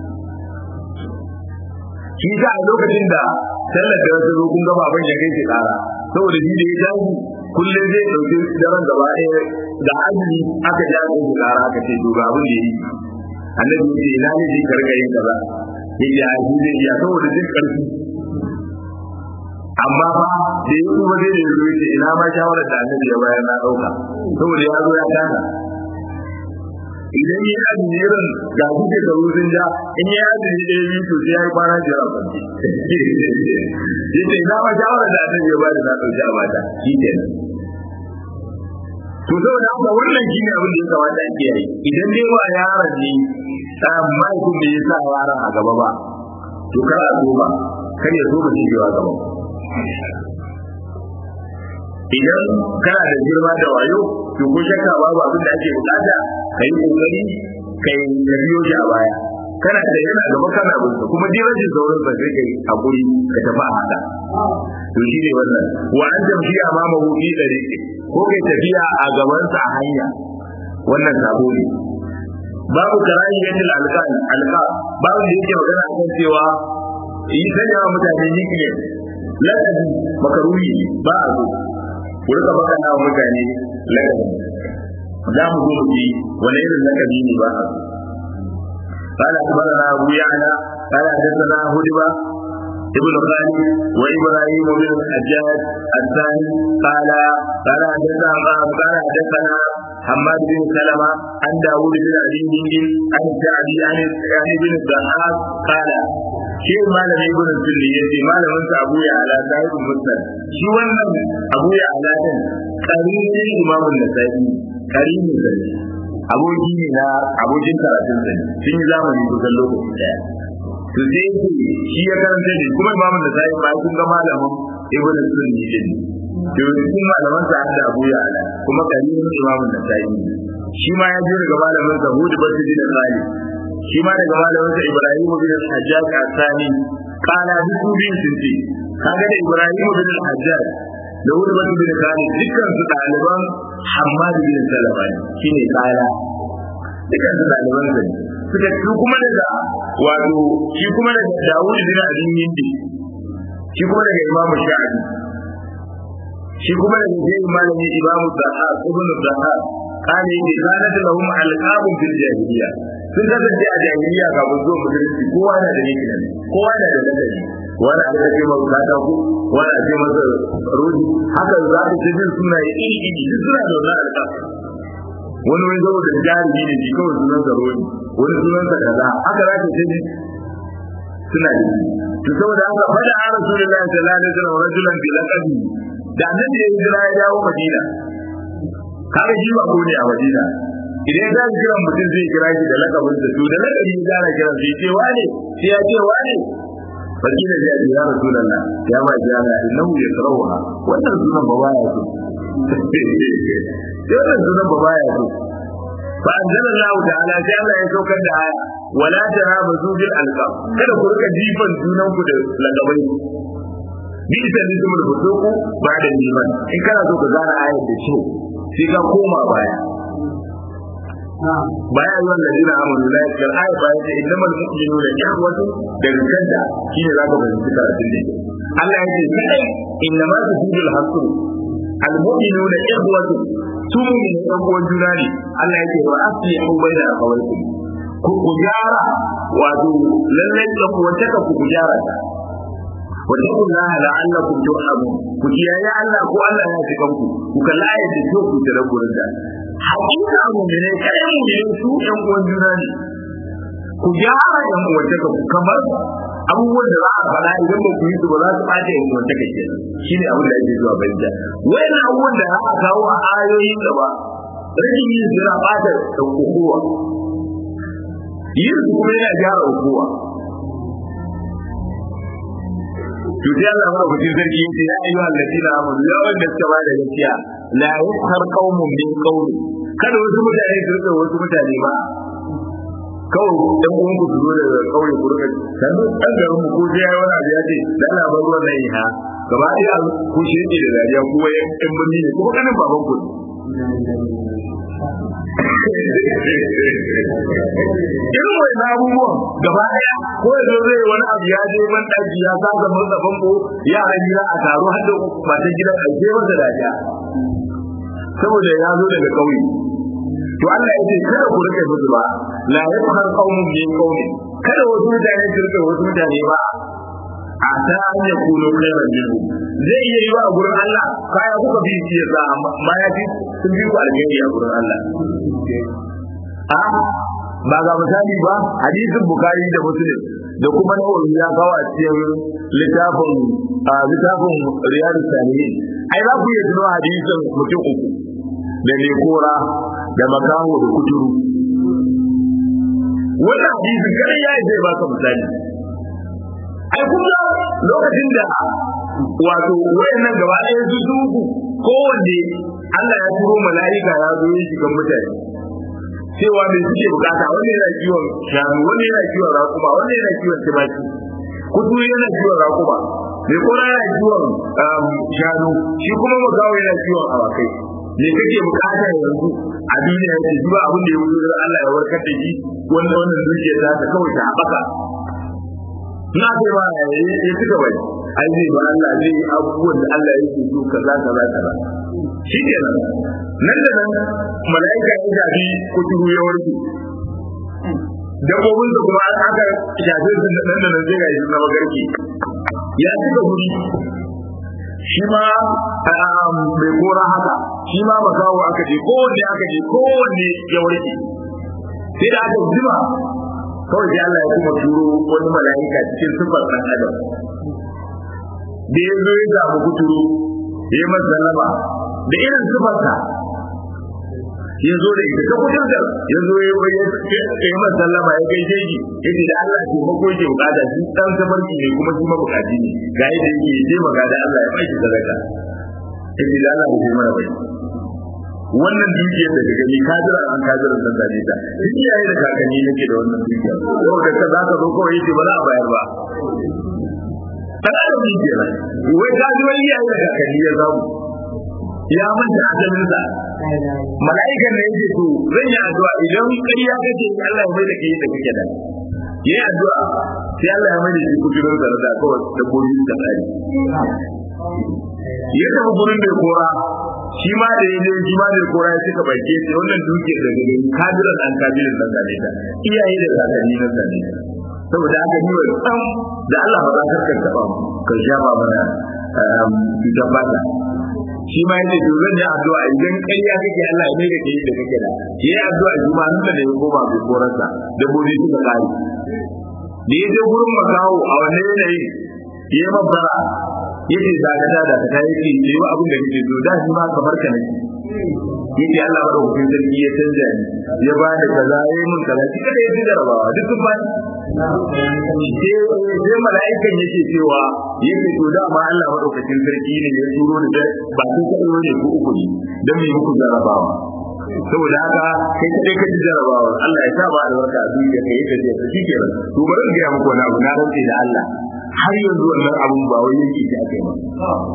shi ta a lokacin da sallar da wasu zo kun ga baban ya kai shi kara saboda shi da ya jaji kullum zai ɗauki daren gaba ɗaya da azumi aka ja ko ku kara aka ce to ga abin da yi annabi ya ce ina ne zai karka yin kaza ya ce a shi zai iya saboda jin ƙarfi amma fa da ya kuma zai da ya ce ina ma shawarar da annabi ya bayar na ɗauka saboda ya zo ya kasa idan ya yi irin ga su ke karo sun ja in ya yi ɗaya biyu to sai ya yi kwana biyar a kwanci ya ce ina ma shawarar da annabi ya bayar na ɗauki a mata shi kenan to saboda haka wannan shine abin da ya kamata a kiyaye idan dai ba yaron ne mahaifin da ya sa yaron a gaba ba to kar a zo ba kar ya zo ba shi a gaba idan kana da girma da wayo to ko shakka babu abin da ake bukata ka yi kokari ka yi ka biyo shi a baya kana da yana gaba kana bin kuma dai rashin sauran sa sai kai hakuri ka tafi a haka to shi ne wannan wa an tamshi amama hu fi dariqi ko kai tafiya a gaban sa a hanya wannan sabo ne babu karahiyatul alqan alqa babu da yake magana akan cewa yi sanya wa mutane nikne lakabi makaruhi ba a zo ku rika baka na mutane lakabi za mu zo mu ji wani irin lakabi ne ba a zo قال أخبرنا أبو يعلى قال حدثنا هدبة ابن خالد وإبراهيم بن الحجاج الثاني قال قال حدثنا قال حدثنا حماد بن سلمة عن داوود بن أبي هند عن الشعبي عن عن ابن الضحاك قال شيء ما لم يكن السني يجي ما لم يكن أبو يعلى صاحب المسند شو wannan Abu Ya'la din karimi Imam An-Nasa'i karimi ne aboki ne na abokin karatun sa sun yi zamani kusan lokaci daya to sai yake shi ya karanta ne kuma imamu da sai ba kun ga malamin ibn sunni din to cikin malaman sa da Abu Ya'la kuma karimin imamu da sai shi ma ya ji daga malamin sa Hud bin Salih shi ma daga malamin sa Ibrahim bin Hajjaj Asani kana duk biyun sun ce kaga da Ibrahim bin Hajjaj da Hud bin Salih dukkan su ɗaliban Hammad bin Salama shine kala dukkan su ɗaliban sa suka ci kuma daga wato shi kuma daga Dawud bin Abi Hindi shi kuma daga Imam Shafi shi kuma daga Zayd malami Imam Zahab ibn Zahab kane ne kanat lahum alqabun fil jahiliya sun kasance a jahiliya kafin zuwa musulunci kowa na da yake kowa na da ladabi wani a ce masa kata ku wani a ce masa rodi haka za ka ce jin suna iri iri duk suna da wannan alƙabu wani wani saboda jarumi ne shi kawai sunan sa rodi wani sunan sa kaza haka za ka ce ne suna da shi to saboda haka fada a rasulullahi sallallahu alaihi wasallam rajulan bi laqabi da annabi ya hijira ya dawo madina kaga shi ba ne a madina idan ya kira mutum zai kira shi da lakabin sa to da lakabi ya gane kiran sai ce wane sai ya ce wane fakila ya ce ya rasulullah ya ma ji ana innahu yakrahuha wannan sunan ba baya so sai wannan sunan ba baya so fa anzalallahu ta'ala sai Allah ya saukar da aya wala tarabazu bil alqab kada ku rika jifan junan ku da lakabai bi ita ne kuma da fusuku ba da liman in kana so ka gane ayar da shi sai ka koma baya baya zuwan da jina amuru la yakar ayar baya ta innamal mu'minuna ikhwatu daga kanta shine zaka fahimci karatun da Allah ya ce kadai innama tujidul hasr al mu'minuna ikhwatu su mu ne ɗan uwan juna ne Allah yake wa asli hu baina akhawaykum ku ku gyara wato lallai da ku wata ka ku gyara ta wa taqullaha la'allakum turhamun ku kiyaye Allah ko Allah ya ji kanku ku kalla ayat da ku tare gurin da hakika mu ne kai mu ne su ɗan uwan juna ne ku gyara ɗan uwan ka kamar abubuwan da za a faɗa idan ba ku yi su ba za su ɓata yin wata kake shi ne abin da ake zuwa banja wayan abubuwan da za a kawo a ayoyin gaba rashin yin su yana ɓata da kokowa yin su kuma yana gyara kokowa to sai Allah mara kucin sarki yace ya ayyuha alladina amanu ya wanda suka ba da gaskiya la yaskhar qaumun min qawli kada wasu mutane su rika wasu mutane ba kawai dan uwan ku zo daga kauye ku rika dan dan garin mu ko sai wani abu ya ce da Allah bar ruwan nan ha gaba ɗaya ku shege da dariya ku wai ɗan birni ne kuma kanin baban ku irin wai na abubuwan gaba ɗaya ko ya zo zai wani abu ya je man ɗaki ya saka masa famfo yaran gida a taro har da matan gidan a je masa dariya saboda ya zo daga kauye to Allah ya ce kada ku rike musu ba la yafhar qaumun min qaumin kada wasu mutane su rike wasu mutane ba a ta an ya kuno khairan minhu zai iya yi wa gurin Allah kaya kuka bi shi ya sa amma ya fi sun bi ku alheri a gurin Allah a ba ga misali ba hadisin bukari da muslim da kuma nawawi ya kawo a cikin littafin littafin riyadus salihin ai za ku iya tuno hadisin mutum uku da lekora da makaho da kuturu wannan hadisi kai ya zai baka misali ai kuma lokacin da wato wayannan gaba ɗaya su su uku kowanne Allah ya turo mala'ika ya zo yin shigan mutane cewa me suke bukata wanda yana kiwon shanu wanda yana kiwon rakuma wanda yana kiwon tumaki kuturu yana kiwon rakuma mai kora yana kiwon shanu shi kuma magawa yana kiwon awakai me kake bukata yanzu a duniya ce zuwa abin da ya wuce Allah ya warkar da shi wanda wannan dukiya ta ta kawai ta haɓaka na ce ba ya ci gaba ai zai ba Allah zai yi abubuwan da Allah yake so kaza kaza kaza shi ke nan nan da nan mala'ika ya shafi kuturu ya warke dabbobin da kuma aka shafe su nan da nan zai ga shi na magarki ya cika guri shi ma mai kora haka shi ma makawo aka je kowanne aka je kowanne ya warke sai da aka jima kawai sai Allah ya kuma turo wani mala'ika cikin sifar ɗan adam da ya zo ya samu kuturu ya yi masa sallama da irin sifarsa ya zo da ita ta kudin da ya zo ya yi masa sallama ya gaishe shi ya ce da Allah ke mako yake bukata shi dan sabarki ne kuma shi mabukaci ne ga yadda yake ya taimaka da Allah ya baki sadaka ya ce da Allah ya mana bai wannan dukiyar da ka gani kadira an kadira san da ta duk iyaye da kakanni nake da wannan dukiyar yau da ka zaka zo kawai yace ba za a bayar ba kana da dukiyar wai ka ji wani iyaye da kakanni ya zamu ya manta ajalin sa mala'ikan ne yake to zan yi addu'a idan ƙarya kake Allah ya mai da kai da kake da yayi addu'a sai Allah ya mai da shi kudurin da da kawai da goyi da tsari ya tafi gurin mai kora shi ma da ya je shi ma da kora ya cika bake sai wannan dukiyar da gani kadiran an kadirin nan zane ta iyaye da kakanni nan zane ta saboda haka ni wa tsam da Allah ba za ka taba mu ka sha ba mana cutar bata shi ma yace to zan yi addu'a idan ƙarya kake Allah ya mai da kai da kake da yayi addu'a juma nan da ya koma bai korarsa da bobi suka kare da ya je gurin makawo a wannan yanayi yayi mabbara yace da ga da ta yake yi wa abin da kake so da shi ma kamar ka nake yace Allah bada hukun sarki ya canja ni ya ba da kaza yayi mun kaza shi kada ya ji jarabawa duk sun bani sai mala'ikan yake cewa yake to dama Allah madaukakin sarki ne ya turo da ba sun kaɗo ne ko uku ne don mai muku jarabawa saboda haka kai kadai ka ji jarabawa Allah ya sa ba albarka a duniya kai yake ce shi kenan to bari in ga muku wani abu na rantse da Allah har yanzu wannan abun ba wai yake shi akai ba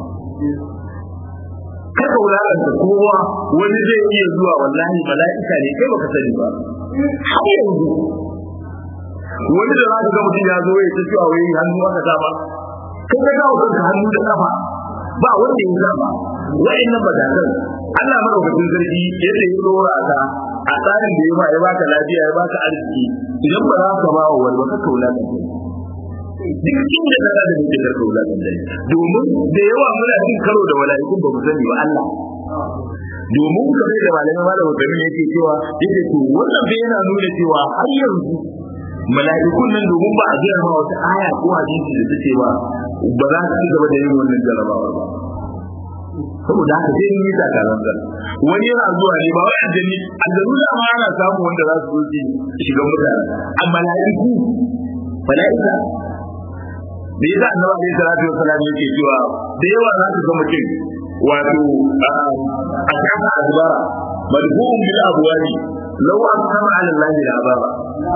kada wulakanta kowa wani zai iya zuwa wallahi mala'ika ne kai baka sani ba har yanzu wani da za ka ga mutum ya zo ya ta cewa wai hannu aka sama kai ka gawo kanka hannu da kafa ba wanda ya zama wa'annan badakan Allah madaukakin sarki yadda ya dora ka a tsarin da ya ba ya baka lafiya ya baka arziki idan ba za ka ba wa wani ba ka kaula ka duk inda ka da muke da kaula kan dai domin da yawa muna cin karo da mala'ikun ba mu sani ba Allah domin kamar da malamai malamin kamin yake cewa yake to wannan bai yana nuna cewa har yanzu mala'ikun nan domin ba a gaya ma wata aya ko hadisi da take ba ba za su ci gaba da yin wannan jarabawa ba saboda haka sai ni ta karan da wani yana zuwa ne ba wai aljani aljanu da ma ana samu wanda za su zo shiga mutane amma mala'iku mala'ika da yasa annabi alaihi salatu wassalam yake cewa da yawa za su ga mutum wato a kasa azbara madhuum bil abwali law aqama ala allahi al abara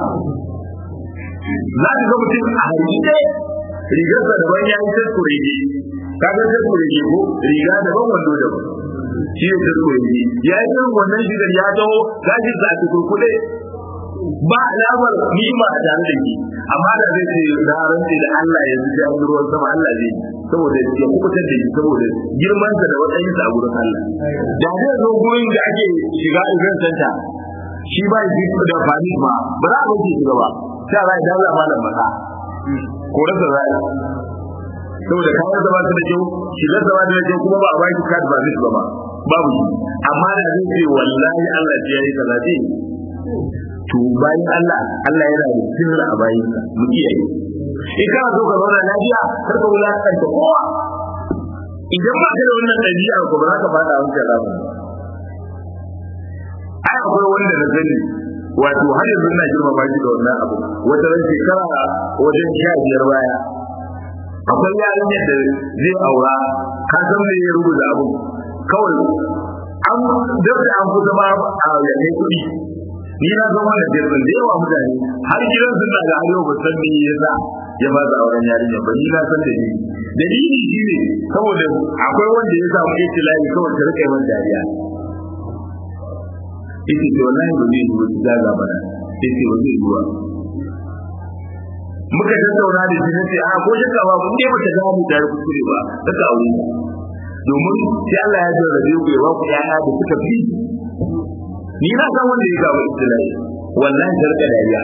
za ka ga mutum a harite rigarsa daban ya yi taskure ne ka ga taskure ne ko riga daban wando daban shi ne taskure ne ya yi irin wannan shigar ya taho gashin sa a kurkuɗe ba alamar nima a tare da ke amma da zai ce da rantsi da Allah ya zuci an ruwan sama Allah zai saboda ya kubutar da shi saboda girman sa da matsayin sa a gurin Allah da zai zo gurin da ake shiga event center shi ba shi da fani ma ba za a bace shi ba sai za a dawo malam masa ko rasa za a saboda kayan zama su da kyau shigar zama da kyau kuma ba a baki card ba zai ba babu shi amma da zai ce wallahi Allah ya yi kaza zai to bayan Allah Allah yana da sirri a bayan sa mu kiyaye in kana so ka zauna lafiya kar ka wulakanta kowa idan ba ka da wannan ɗabi'a ko ba za ka fada wancan ramin ai akwai wanda na sani wato har yanzu ina girma ba shi da wannan abu wata ran shekara wajen sha biyar baya akwai yarinyar da zai aura ka san me ya rubuta abu kawai an dabda an kusa ba a yanne kuɗi ni na san wannan jirgin da yawa mutane har gidan sun daga har yau ba san me yasa ya ba da auren yarinya ba ni na san da ni dalili shine saboda akwai wanda ya samu itilahi kawai ta rika yawan dariya ita ce wallahi ba zai yi ba ta ga bana ita ce ba zai yi ba muka tattauna da shi nace a ko shakka ba kun dai bata ga mu da kuskure ba ta ka aure domin sai Allah ya jarrabe ku ya ba ku yaya da suka fi ni na san wanda ya gaba istilahi wallahi zarga dariya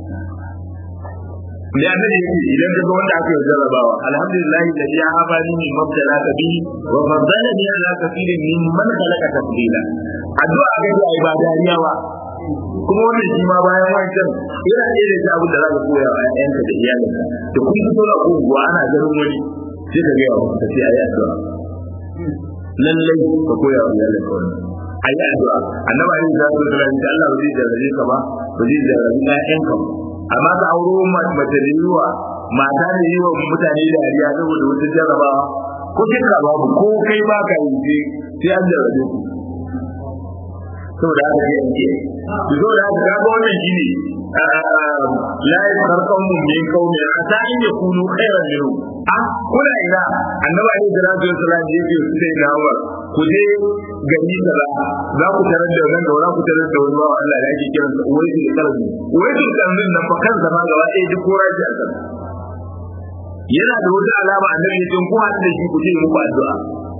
ne annabi yake idan ka ga wanda aka yi jarrabawa alhamdulillah da ya haba ni min mabtala ka bi wa faddalani ala kathirin min man khalaqa tafdila addu'a ga ya ba dariya ba kuma wannan shi ma bayan wancan yana ɗaya da abin da za ka koya wa ƴaƴanka da iyalinka da kun fito da unguwa ana ganin wani sai ka gaya wa ka ce ayi addu'a lallai ka koya wa iyalinka wannan ayi addu'a annabi ayi da su da Allah ba zai jarrabe ka ba ba zai jarrabe ƴaƴanka ba amma ka auro mace da yiwa mata da yiwa mutane da dariya saboda wata jarrabawa ko kika babu ko kai ba ka yi sai an jarrabe ku saboda haka sai an kiyaye to saboda haka kaga wannan shine la yakarqum min qaumin asa in yakunu khairan minhu ah kuna ina annabi alaihi salatu wassalam yake sai na wa ku je gani kaza za ku tarar da nan da ku tarar da wani bawa Allah da ake kiran sa uwai da kalbi uwai da kalbi nan fa kansa ma gaba ɗaya duk kora shi a kan yana da wata alama annabi ya ce ku haɗu da shi ku ce muku addu'a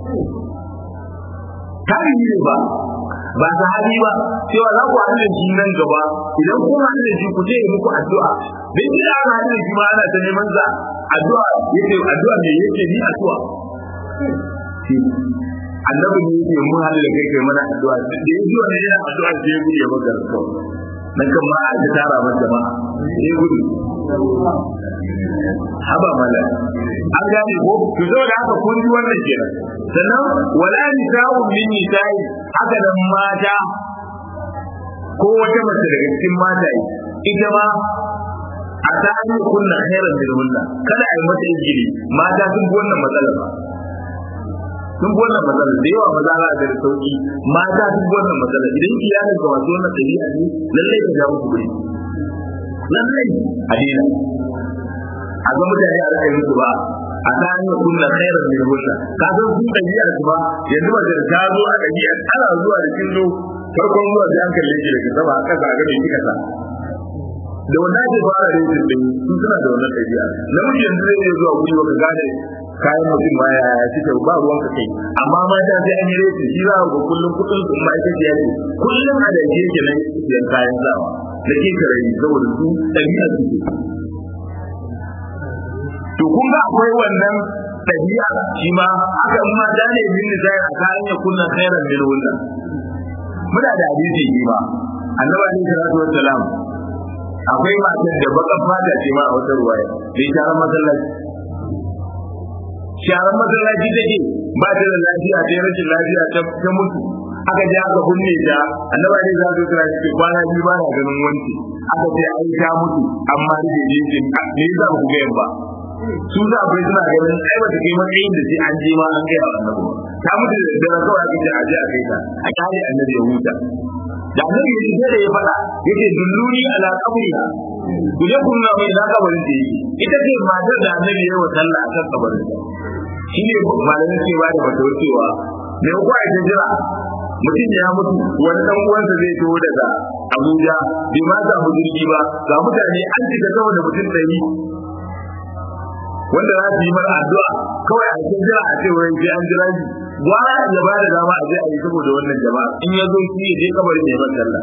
tarihi ne ba ba sahabi ba cewa za ku haɗu da shi nan gaba idan kun haɗu da shi ku je muku addu'a dan shi da aka haɗu da shi ma ana ta neman sa addu'a yake addu'a me yake ni addu'a annabi ne yake mun haɗu da kai kai mana addu'a da yake wannan yana addu'a sai ya gudu ya maka rasuwa dan kan ma a tara masa jama'a sai gudu haba mala an gane ko to zo da haka kun ji wannan kenan sannan wala nisa'u min nisa'i haka da mata ko wata mace daga cikin mata ita ma a ta an kunna khairan min hunna kada a yi mata injiri mata sun bi wannan matsalar ba sun bi wannan matsalar da yawa maza za a ga da sauki mata sun bi wannan matsalar idan iyalin ka wasu wannan ɗabi'a ne lallai ka ja musu guri lallai a daina a ga mutane a rika musu ba a ta hanyar kunna khairan min hunna ka san sun ɗabi'a su ba yanzu ba da ta zo a ɗabi'a ana zuwa da kin zo farkon zuwa sai an kalle ki daga sama a ƙasa a ga me kika sa da wannan ake fara yin din sun suna da wannan ɗabi'a namiji yanzu zai iya zuwa guri baka gane kayan mutum ma ya ya ci ba ruwan ka kai amma mata sai an yi rete shi za ga kullum kudin su ma ita ce ya ce kullum a da ke ke nan siyan kayan sawa da ke kare saboda su ɗabi'a su ke to kun ga akwai wannan ɗabi'a shi ma haka in ma da ne bin da a kayan ya kunna khairan min wannan muna da hadisi shi ma annabi alaihi salatu wassalam akwai matar da bakan fata ce ma a wata ruwaya bai sharan masallaci sharan masallaci take ba ta da lafiya ta rashin lafiya ta mutu aka je aka kunne ta annaba ne za su kira shi kwana biyu ba na ganin wanki aka ce ai ta mutu amma da je je ne za ku ga ba su za bai suna ganin ai ba ta kai matsayin da sai an je ma an gaya wa annabi ta mutu da daddare kawai aka ce a je a kai ta a kare annabi ya huta da annabi ya ce da ya faɗa yake dulluni ala qabriha ku je kun na mai zaka barin da yake ita ce matar da annabi ya yi wa sallah akan kabarin shi ne malamin cewa da bata wucewa me ko ai ta jira mutum ya mutu wani dan uwansa zai taho daga Abuja bai ma samu jirgi ba ga mutane an cika sama da mutum ɗari wanda za su yi mara addu'a kawai a cikin jira a ce wai sai an jira shi gwara ya ba da dama a je a yi saboda wannan jama'a in ya zo shi ya je kabarin ya yi masa sallah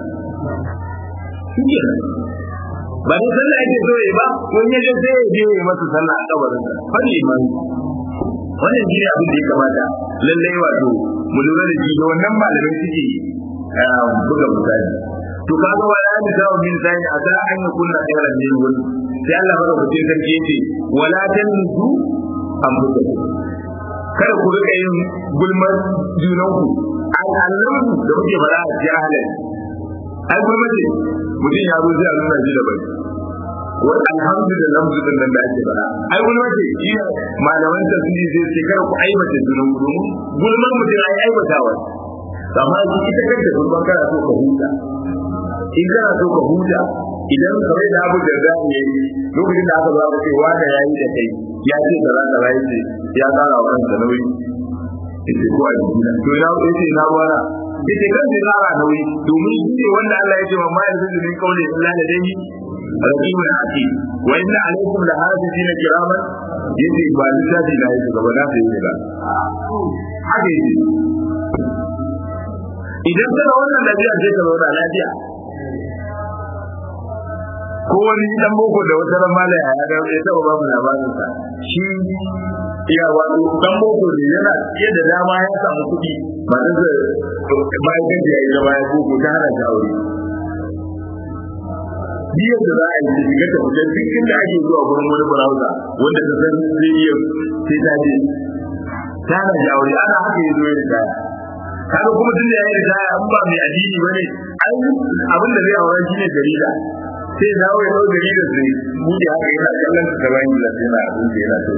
ba ne sallah yake so ya ba ko in ya je sai ya je ya yi masa sallah a kabarin sa fa liman wannan shi ne abin da ya kamata lallai wato mu lura da shi da wannan malamai suke buga misali to kaga wala an da min sai a da an yi kunna khairan min wani sai Allah baka fice sarki yace wala tanzu anfusakum kada ku rika yin gulmar junanku al'allan da kuke fara a jahalin ai gulmar ce mutum ya zo zai nuna shi da bai wani alhamdulillah lamsu din nan da ake fara ai gulmar ce shi malaman tafsiri zai ce kada ku aibata junan ku domin gulmar mutum ai aibatawa amma ita kanta gulmar kana so ka huta in kana so ka huta idan kamar da abu da za mu yi lokacin da aka zo aka ce wanda ya yi da kai ya ce da za ka rayu ce ya tsara wa kansa nauyi ita ko a jikina to ina ya ce ina ruwana ita kan zai tsara nauyi domin shi ne wanda Allah ya ce wa ma yanzu da min kaule illa da dai raqibun ati wa inna alaikum la hafizina kiraman yace ba littafi na yake gaba na sai yi ba haka yake idan kana wannan lafiya sai ka zauna lafiya ko wani dan boko da wata ran mala ya ga ya taba babu labarin sa shi ya wato dan boko ne yana iya da dama ya samu kuɗi ba da bayan gaji ya yi da bayan boko ta hana shi aure biyar da za a yi shiga ta fita duk inda ake zuwa gurin wani browser wanda ta san zai iya sai ta je ta hana shi aure ana haka ya zo ya ritaya kaga kuma tun da ya yi ritaya an ba mai addini bane ai abin da zai aure shi ne jarida sai dawo ya ɗau gari da su buɗe haka yana kallon su gaban yi da yana abin da yana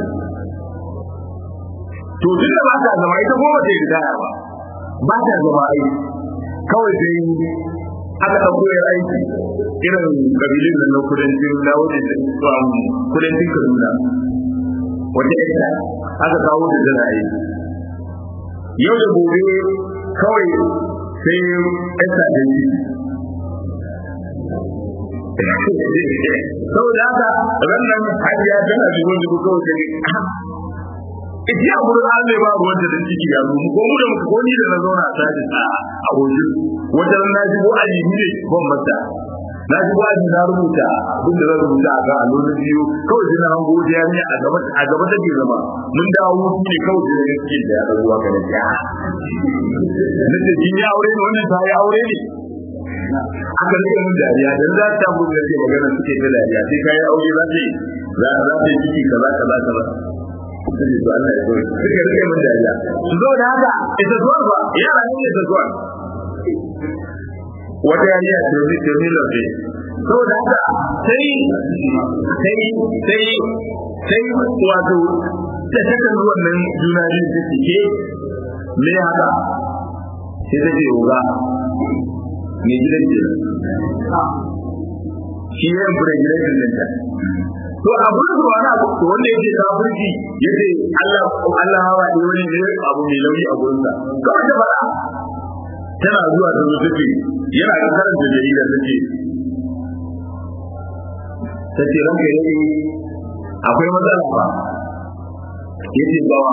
to to duk da ba ta zama ita goma ta yi ritaya ba ba ta zama aiki kawai sai aka ɗauko ya aiki irin kabilin da na kudancin na wajen da kudancin kaduna wata ita aka kawo da zana aiki yau da gobe kawai sai ita da shi saboda haka rannan hajiya tana shigo shigo kawai ta ne ita a gurin an ba ruwan da dan ciki ya zo mu ko mu da mu ko ni da na zauna a tashi a abokin wata ran na shigo aji ne ban mata na shigo aji na rubuta abin da zan rubuta a kan allolin biyu kawai sai na hango da yarinya a gaba a gaba take zama mun dawo hutu ne kawai sai na cikin da ya ruwa ka da ya nace kin ya aure ne wannan ta ya aure ne aka rike mun dariya dan za ta mun da magana suke ta dariya sai kai aure za ta yi za za ta yi ciki kaza kaza kaza sai to Allah ya koyi suka rike mun dariya su zo da haka ita zuwa ba yara ne ita zuwa wata yariya ce ne ce ne lafi saboda haka sai sai sai sai wato ta takan wannan juna biyu ta cike me haka sai ta ce uga mai gidan ce shi ya yi pregnant din ta to abu da wani abu to wanda yake kafirci yace Allah Allah hawa ne wani ne abu mai lauyi a gurin sa kawai ta fara tana zuwa ta zuwa take yana da karanta jarida take tace ranka yake akwai matsala ba yace bawa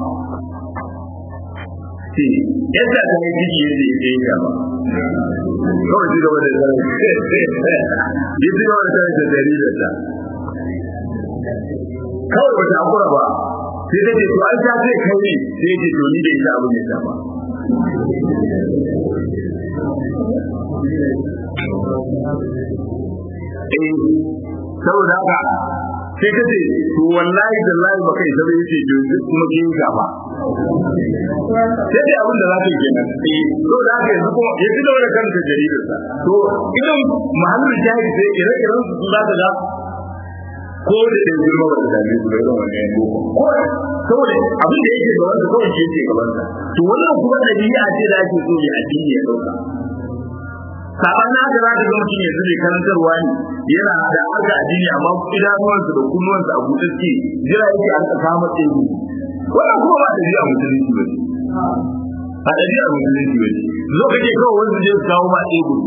ce yadda ta yi ciki yadda ya yi gaba kawai ci gaba da sanar ya ci gaba da sanar da jarirar ta kawai wata akura ba sai ta ce to an ta ce kai ne sai ya ce to ni da ita abin ya ta ba eh saboda haka sai ta ce to wallahi da lahi ba kai sai yace to kuma kin gaba sai dai abin da za ka yi kenan eh to da haka yanzu kuma ya fito da kanta jaridar sa to idan mahallin jahili sai ire-iren su za ka ga ko da ɗan girma ba da dame su bai zama ne ko saboda abin da yake gaban sa kawai shi yake gaban sa to wannan kuma dabi'a ce da ake so ne addini ya dauka saban na ga zaka ga mutum yanzu mai karantarwa ne yana da harka addini amma idanuwansa da kunnuwansa a buɗe suke jira yake an ka kama tsebu wannan kuma ba dabi'a musulunci ba ce a dabi'a musulunci ba ce zo kake kawai wanda zai kawo ma tsebu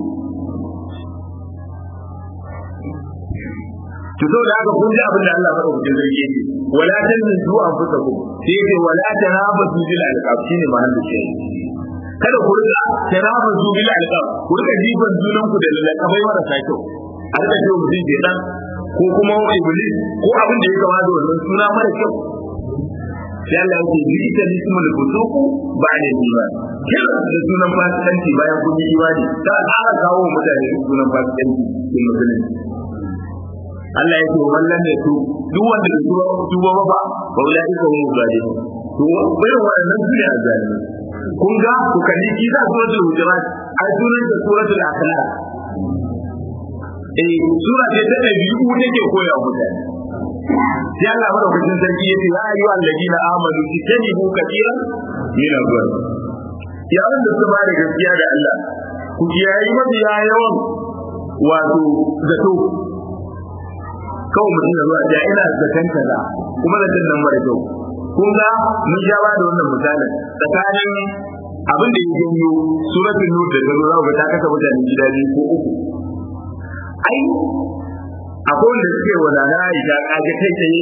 to saboda haka kun ji abin da Allah madaukakin sarki yake wala tanzu anfusakum sai yake wala tanabazu bil alqab shine mahallin shi kada ku rika tanabazu bil alqab ku rika jifan junan ku da lakabai marasa kyau a rika cewa mutum ke dan ko kuma iblis ko abin da ya kama da wannan suna mara kyau sai Allah yake bi ita lismul fusuku ba'da iman kira da sunan fasikanci bayan kun yi imani ta ƙara kawo mutane sunan fasikanci cikin musulunci Allah ya ce wallan ne su duk wanda da tuba tuba ba ba ba wala ika mu gade to bayan wannan su ne azali kun ga ku kalli kisa suratul hujurat ai sunan da suratul akhlaq eh sura ce ta da biyu take koya mutane sai Allah madaukakin sarki ya ce ya ayyuha alladina amanu tijanibu kathiran min al-dhunub ya wanda suka ba da gaskiya da Allah ku kiyayi mabiya yawan wato zato kawai mutum da zuwa ja ina zaton kaza kuma zaton nan mara kyau kun ga mun ja ba da wannan misalin tsakanin abin da ya janyo suratul nur da gano za ta kasa mutane gida biyu ko uku ai akwai wanda suke wa nana Aisha kaje kai tsaye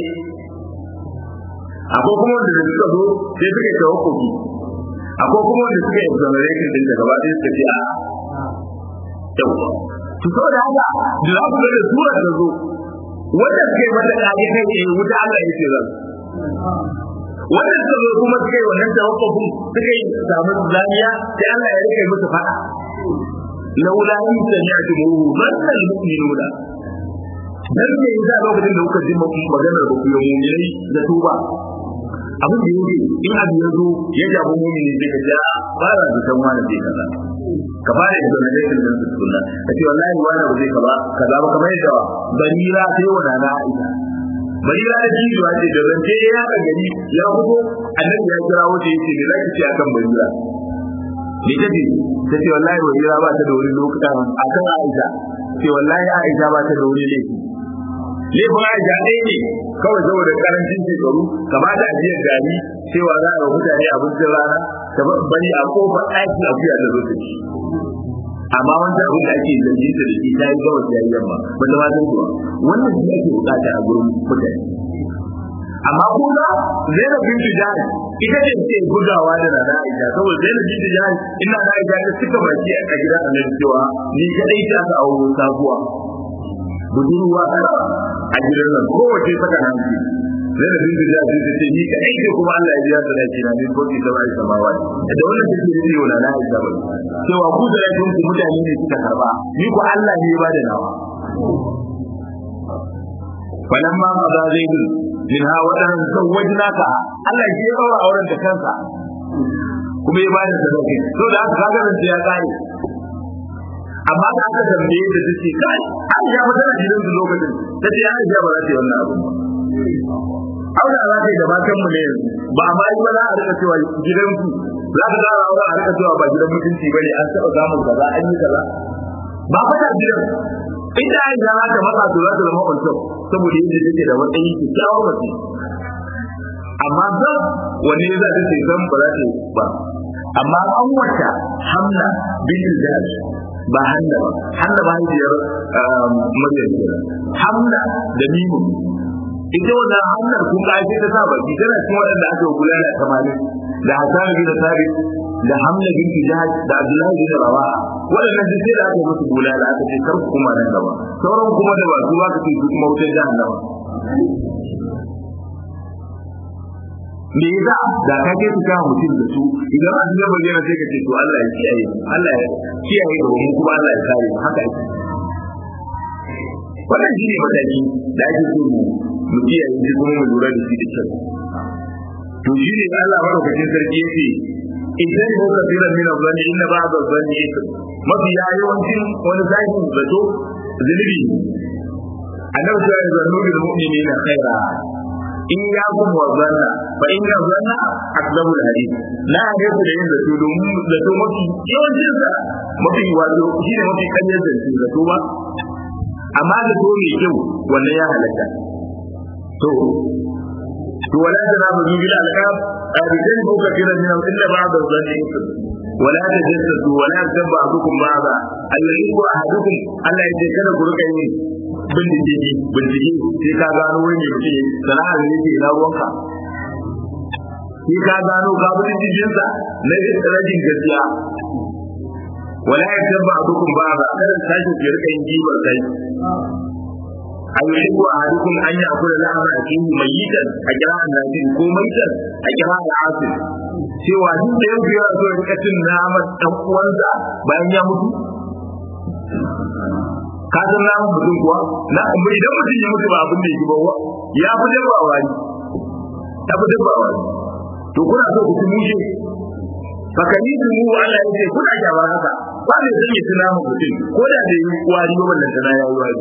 akwai kuma wanda suka zo sai suka yi tawakkufi akwai kuma wanda suka yi exoneration din da gaba ɗaya suka ce a yau to saboda haka da za ku ga da surar da zo wanda suka yi mata kage kai tsaye wuta Allah ya ce zan wanda suka zo kuma suka yi wannan tawakkufin suka yi samu zaniya sai Allah ya rike musu fada laula in sami'tumuhu manna almu'minuna dan ne yasa lokacin da kuka ji maganar ba ku yi mu'minai da tuba abin da yake in abu ya zo ya jabu mu'mini sai ka ja ba za ka san wani zai kaza ka fara da donation din sunna ka ce wallahi wani ba zai kaza kaza ba kamar yadda barira sai wa nana Aisha barira da jijiwa ce da zance ya ka gari ya fito annabi ya kira wata yace me zaki ce akan barira me take ta ce wallahi barira ba ta da wani lokuta akan Aisha ce wallahi Aisha ba ta da wani laifi laifin Aisha ɗaya ne kawai saboda karancin shekaru kamata a jiya gari cewa za a mutane abincin rana ta bari a kofar ɗaki a fiya da zo ta ci amma wanda abin da ake zargin ta da shi ta yi gawar ta yi yamma ba ta ma san kuwa wannan shi ake bukata a gurin mutane amma kuma Zainab bin Tijani ita ce ke gudawa da Nana Aisha saboda Zainab bin Tijani ina da Aisha ta cika baki a gidan Annabi cewa ni kadai ta ka auro sabuwa budurwa a gidan nan kowace saka hanci Zainab bin Tijani ta ce ni kadai ce kuma Allah ya biya sadaki na min koki da bai samawa da wannan take da yau Nana Aisha ba cewa ku da kun ku mutane ne suka karba ni ko Allah ne ya bada nawa falamma qada zaidun minha wadan zawwajnaka Allah ya daura auren da kansa kuma ya bada sadaki to da aka kaga nan ya kare amma da aka tambaye da take kai Aisha ba tana gidan su lokacin tace Aisha ba za ta yi wannan abu aure za ta yi da matan mu ne ba amma yi ba za a rika cewa gidan ku za ka ga aure a rika cewa ba gidan mutunci bane an taba samun kaza an yi kaza ba fa ta gidan ita Aisha za ta matsa to za ta zama kwanto saboda yadda take da wani kyakkyawar mace amma zan wani za ta ce zan ba za ta yi ba amma an wata hamna bin Jahash ba hanna ba hanna ba hajiyar maryam kenan hamna da mimu ita wannan hannun kun ga ake ta sa baki tana cikin waɗanda aka bulala tamanin da Hassan bin Sabit da Hamza bin Jihad da Abdullahi bin Rawaha waɗannan duk sai da aka musu bulala aka ce kar ku kuma nan gaba sauran kuma da ba su ba ka ce su kuma wutar jahannama me yasa da ka ke su kawo mutum da su idan an ga bayyana sai ka ce to Allah ya kiyaye Allah ya kiyaye ga mu kuma Allah ya kare mu haka yake wannan shi ne mataki da ake so mu mu kiyaye shi kuma mu lura da shi da kyau to shi ne Allah madaukakin sarki yake idan ko ka tsira min zanni inna ba'da zanni yake mafi yawancin wani zakin zato zulubi annabi ya yi zannu bil mu'minina khaira in ya kun wa zanna fa in ya zanna akdabu al hadith la ya ku da yin zato domin zato mafi yawancin sa mafi wato shi ne mafi kanyar zato zato ba amma da to mai kyau wannan ya halatta to to wala da na bugi bil alqab abidan ko kafira min illa ba'd az-zanni wala tajassasu wala tabba ba'dukum ba'da alladhi wa ahadukum Allah ya ce kada ku rika yin bindigi bindigi sai ka gano wani ne mutum sana'ar ne ke na ruwanka sai ka gano ka bindigin sa na rajin gaskiya wala ya tabba ba'dukum ba'da kada sashi ke rika yin jibar kai ayyuhu ahadukum an ya'kula lahma akihi mayyitan a kira annabi ko maitan a kira al'asir cewa duk da yau ya zo rika cin naman dan uwansa bayan ya mutu ka san naman mutum kuwa na idan mutum ya mutu ba abin da yake ba ya fi dabba wani ya fi dabba wani to kuna so ku ci mushe fakani su mu Allah ya ce kuna kyamar haka ba mai zan yi tunamin mutum ko da da yi wari ba wannan tana ya yi wari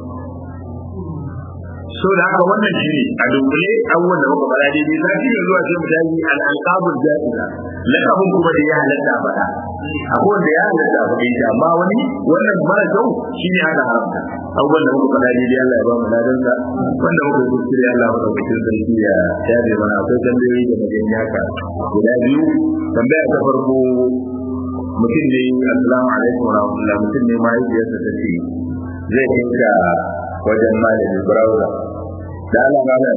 so da haka wannan shi ne a dunkule abubuwan da muka fara daidai za shi ne zuwa sai mu tafi al'alqabul ja'iza lakabun kuma da ya halatta faɗa akwai wanda ya halatta faɗa shi amma wani wannan mara kyau shi ne aka haramta abubuwan da muka fara daidai Allah ya ba mu ladansa wanda muka kuskure Allah ya ɗaukakin sarki ya shafe mana akwai tambayoyi da magan yaka guda biyu tambaya ta farko mutum ne assalamu alaikum wa rahmatullah mutum ne mahaifiyarsa ta ce zai kinka wajen malami browser da Allah malam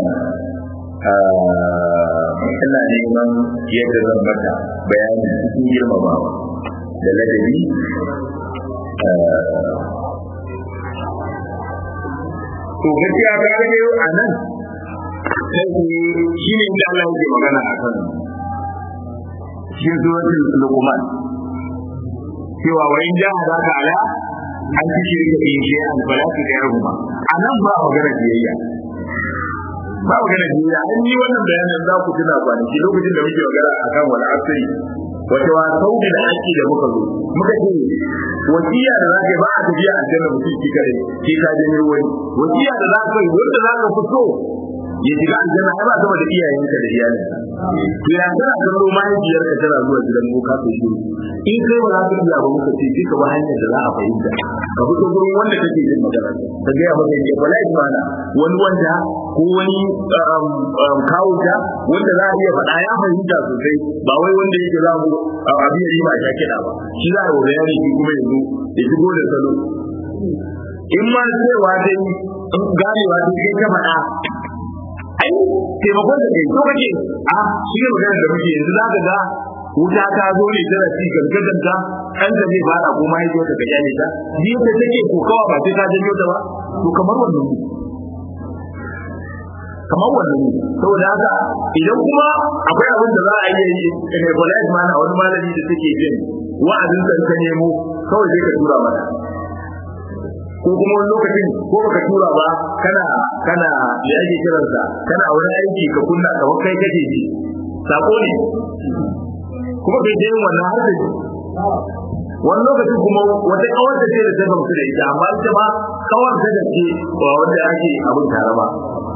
ina neman yadda zan mata bayani cikin girmamawa da ladabi to gaskiya ta rage a nan sai shi ne inda Allah yake magana a kan shi zuwatin lukuman cewa wa in jaha za ka ala an ci shirka in shi an falaki da yarhuma a nan ba magana biyayya ba magana biyayya an yi wannan bayanin za ku tuna kwanaki lokacin da muke magana a kan wani asiri wata wa sauki da aiki da muka zo muka ce wasiya da za ka yi ba a tafiya a janna mutum shi kare shi ka janyo wani wasiya da za ka yi wanda za ka fito ya shiga aljanna ai ba sama da iyayenka da iyalinka to ya tana kallo mahaifiyarka tana zuwa gidan boka to shi in kai ba za ka iya ba muka ce ka ba hanyar da za a fahimta ka fito gurin wanda kake jin magana ka ga ya maka ya bala imana wani wanda ko wani kawuta wanda za a iya faɗa ya fahimta sosai ba wai wanda yake za mu abin yi ba ya kiɗa ba shi za a yi bayani shi kuma yanzu ya shigo da salo in ma cewa dai ganewa dai kai ka faɗa ai taimakon da kai so kake a shi ne magana da muke yanzu za ka ga wuta ta zo ne tana ci gargadan ta kan ta zai fara ko mahaifiyar ta kyale ta ni ta take kokawa ba sai ta janyo ta ba to kamar wannan ne kamar wannan ne saboda haka idan kuma akwai abin da za a iya yi ne balai mana wani malami da take jin wa'azin da ka nemo kawai sai ka tura mata ko kuma wani lokacin ko baka tura ba kana kana me ake kiransa kana wani aiki ka kunna kamar kai kake ji sako ne kuma bai je wannan har da wani lokacin kuma wata kawar da ce da ta gamsu da ita amma ita ma kawar da ce ba wanda ake abin tare ba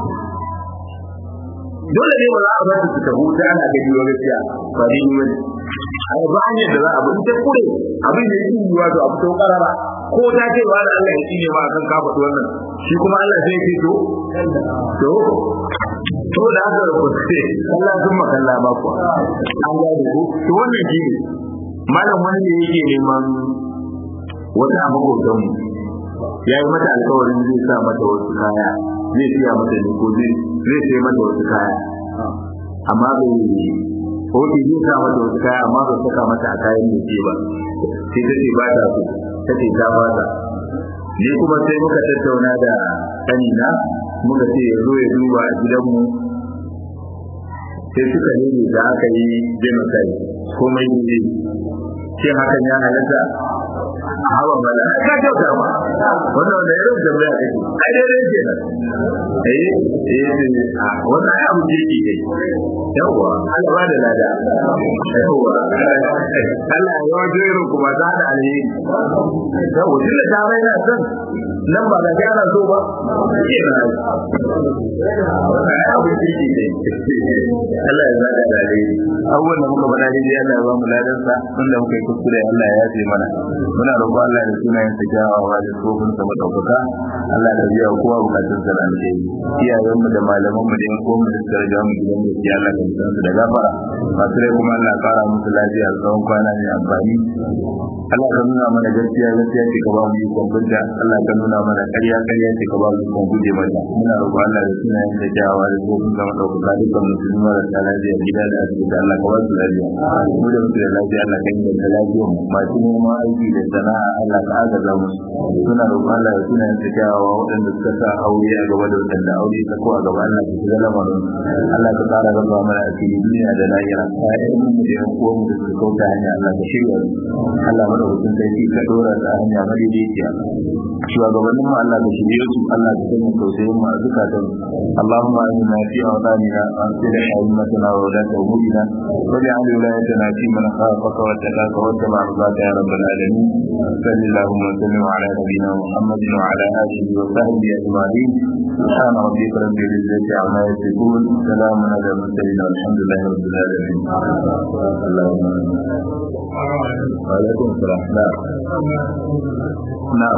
dole ne ba za a bar su ta huta ana gani wa gaskiya ba ni ne ai ba ne da za a bi ta kure abin da yake yiwa to a fito karara ko ta ce ba da Allah ya tsine ma akan ka faɗi wannan shi kuma Allah sai ce to to to da haka ko sai Allah sun makalla ba ku an ga da ku to wannan shi ne malam wani ne yake neman wata abubuwan mu ya yi mata alkawarin zai sa mata wasu kaya zai siya mata ne ko zai zai sai mata wasu kaya amma bai Oke zai sa mata wasu kaya amma bai saka mata a kayan da ke ba sai ta ce ba ta so ta ce ta ba ta ni kuma sai muka tattauna da kanina muka ce ya zo ya duba a gidanmu sai suka nemi da aka yi genocide komai ne shin hakan ya halatta hawa mala ka kyauta ma wannan wanda ya rubuta tambaya kake ai dai dai kenan eh eh wannan ai abu jiki ne yawa Allah ba da lada yawa Allah ya wajo irin kuma za da alheri yawa tunda ta mai na san nan ba da gyara so ba kenan wannan ai abu jiki ne Allah ya zada da alheri abubuwan da muka faɗa dai Allah ya ba mu ladansa wanda muka yi kuskure Allah ya yafe mana muna roƙon Allah da sunayen sa kyawawa da tsofin sa madaukaka Allah da biya kowa bukatun sa da alheri iyayen mu da malaman mu da yan uwan mu da suka riga mu gidan gaskiya Allah da mutan su da gafara masu rai kuma Allah kara musu lafiya da tsawon kwana mai amfani Allah ka nuna mana gaskiya gaskiya ce ka ba mu ikon bunta Allah ka nuna mana ƙarya ƙarya ce ka ba mu ikon guje mata muna roƙon Allah da sunayen sa kyawawa da tsofin sa madaukaka dukkan musulmi marasa lafiya gida da asibiti Allah ka ba su lafiya mu da muke da lafiya Allah ka inganta lafiyar mu masu neman aiki da sana'a Allah ka agaza musu suna roƙon Allah da sunayen sa kyawawa waɗanda suka sa aure a gaba da waɗanda aure ta ko a gaba Allah ka shiga lamarin Allah ka ƙara raba mana a cikin duniya da lahira ƴaƴan mu da ƴan uwan mu da suka kauta hanya Allah ka shirya su Allah mana hutun sarki ka dora ta hanya madaidaiciya shugabannin mu Allah ka shirye su Allah ka sanya tausayin mu a zukatan Allahumma inna fi awtanina wa aslih haymatana wa wadata umurina واجعل ولايتنا في من خافك واتقاك واتبع رضاك يا رب العالمين صل اللهم وسلم على نبينا محمد وعلى اله وصحبه اجمعين سبحان ربك رب العزه عما يصفون سلام على المرسلين والحمد لله رب العالمين اللهم وعليكم السلام نعم نعم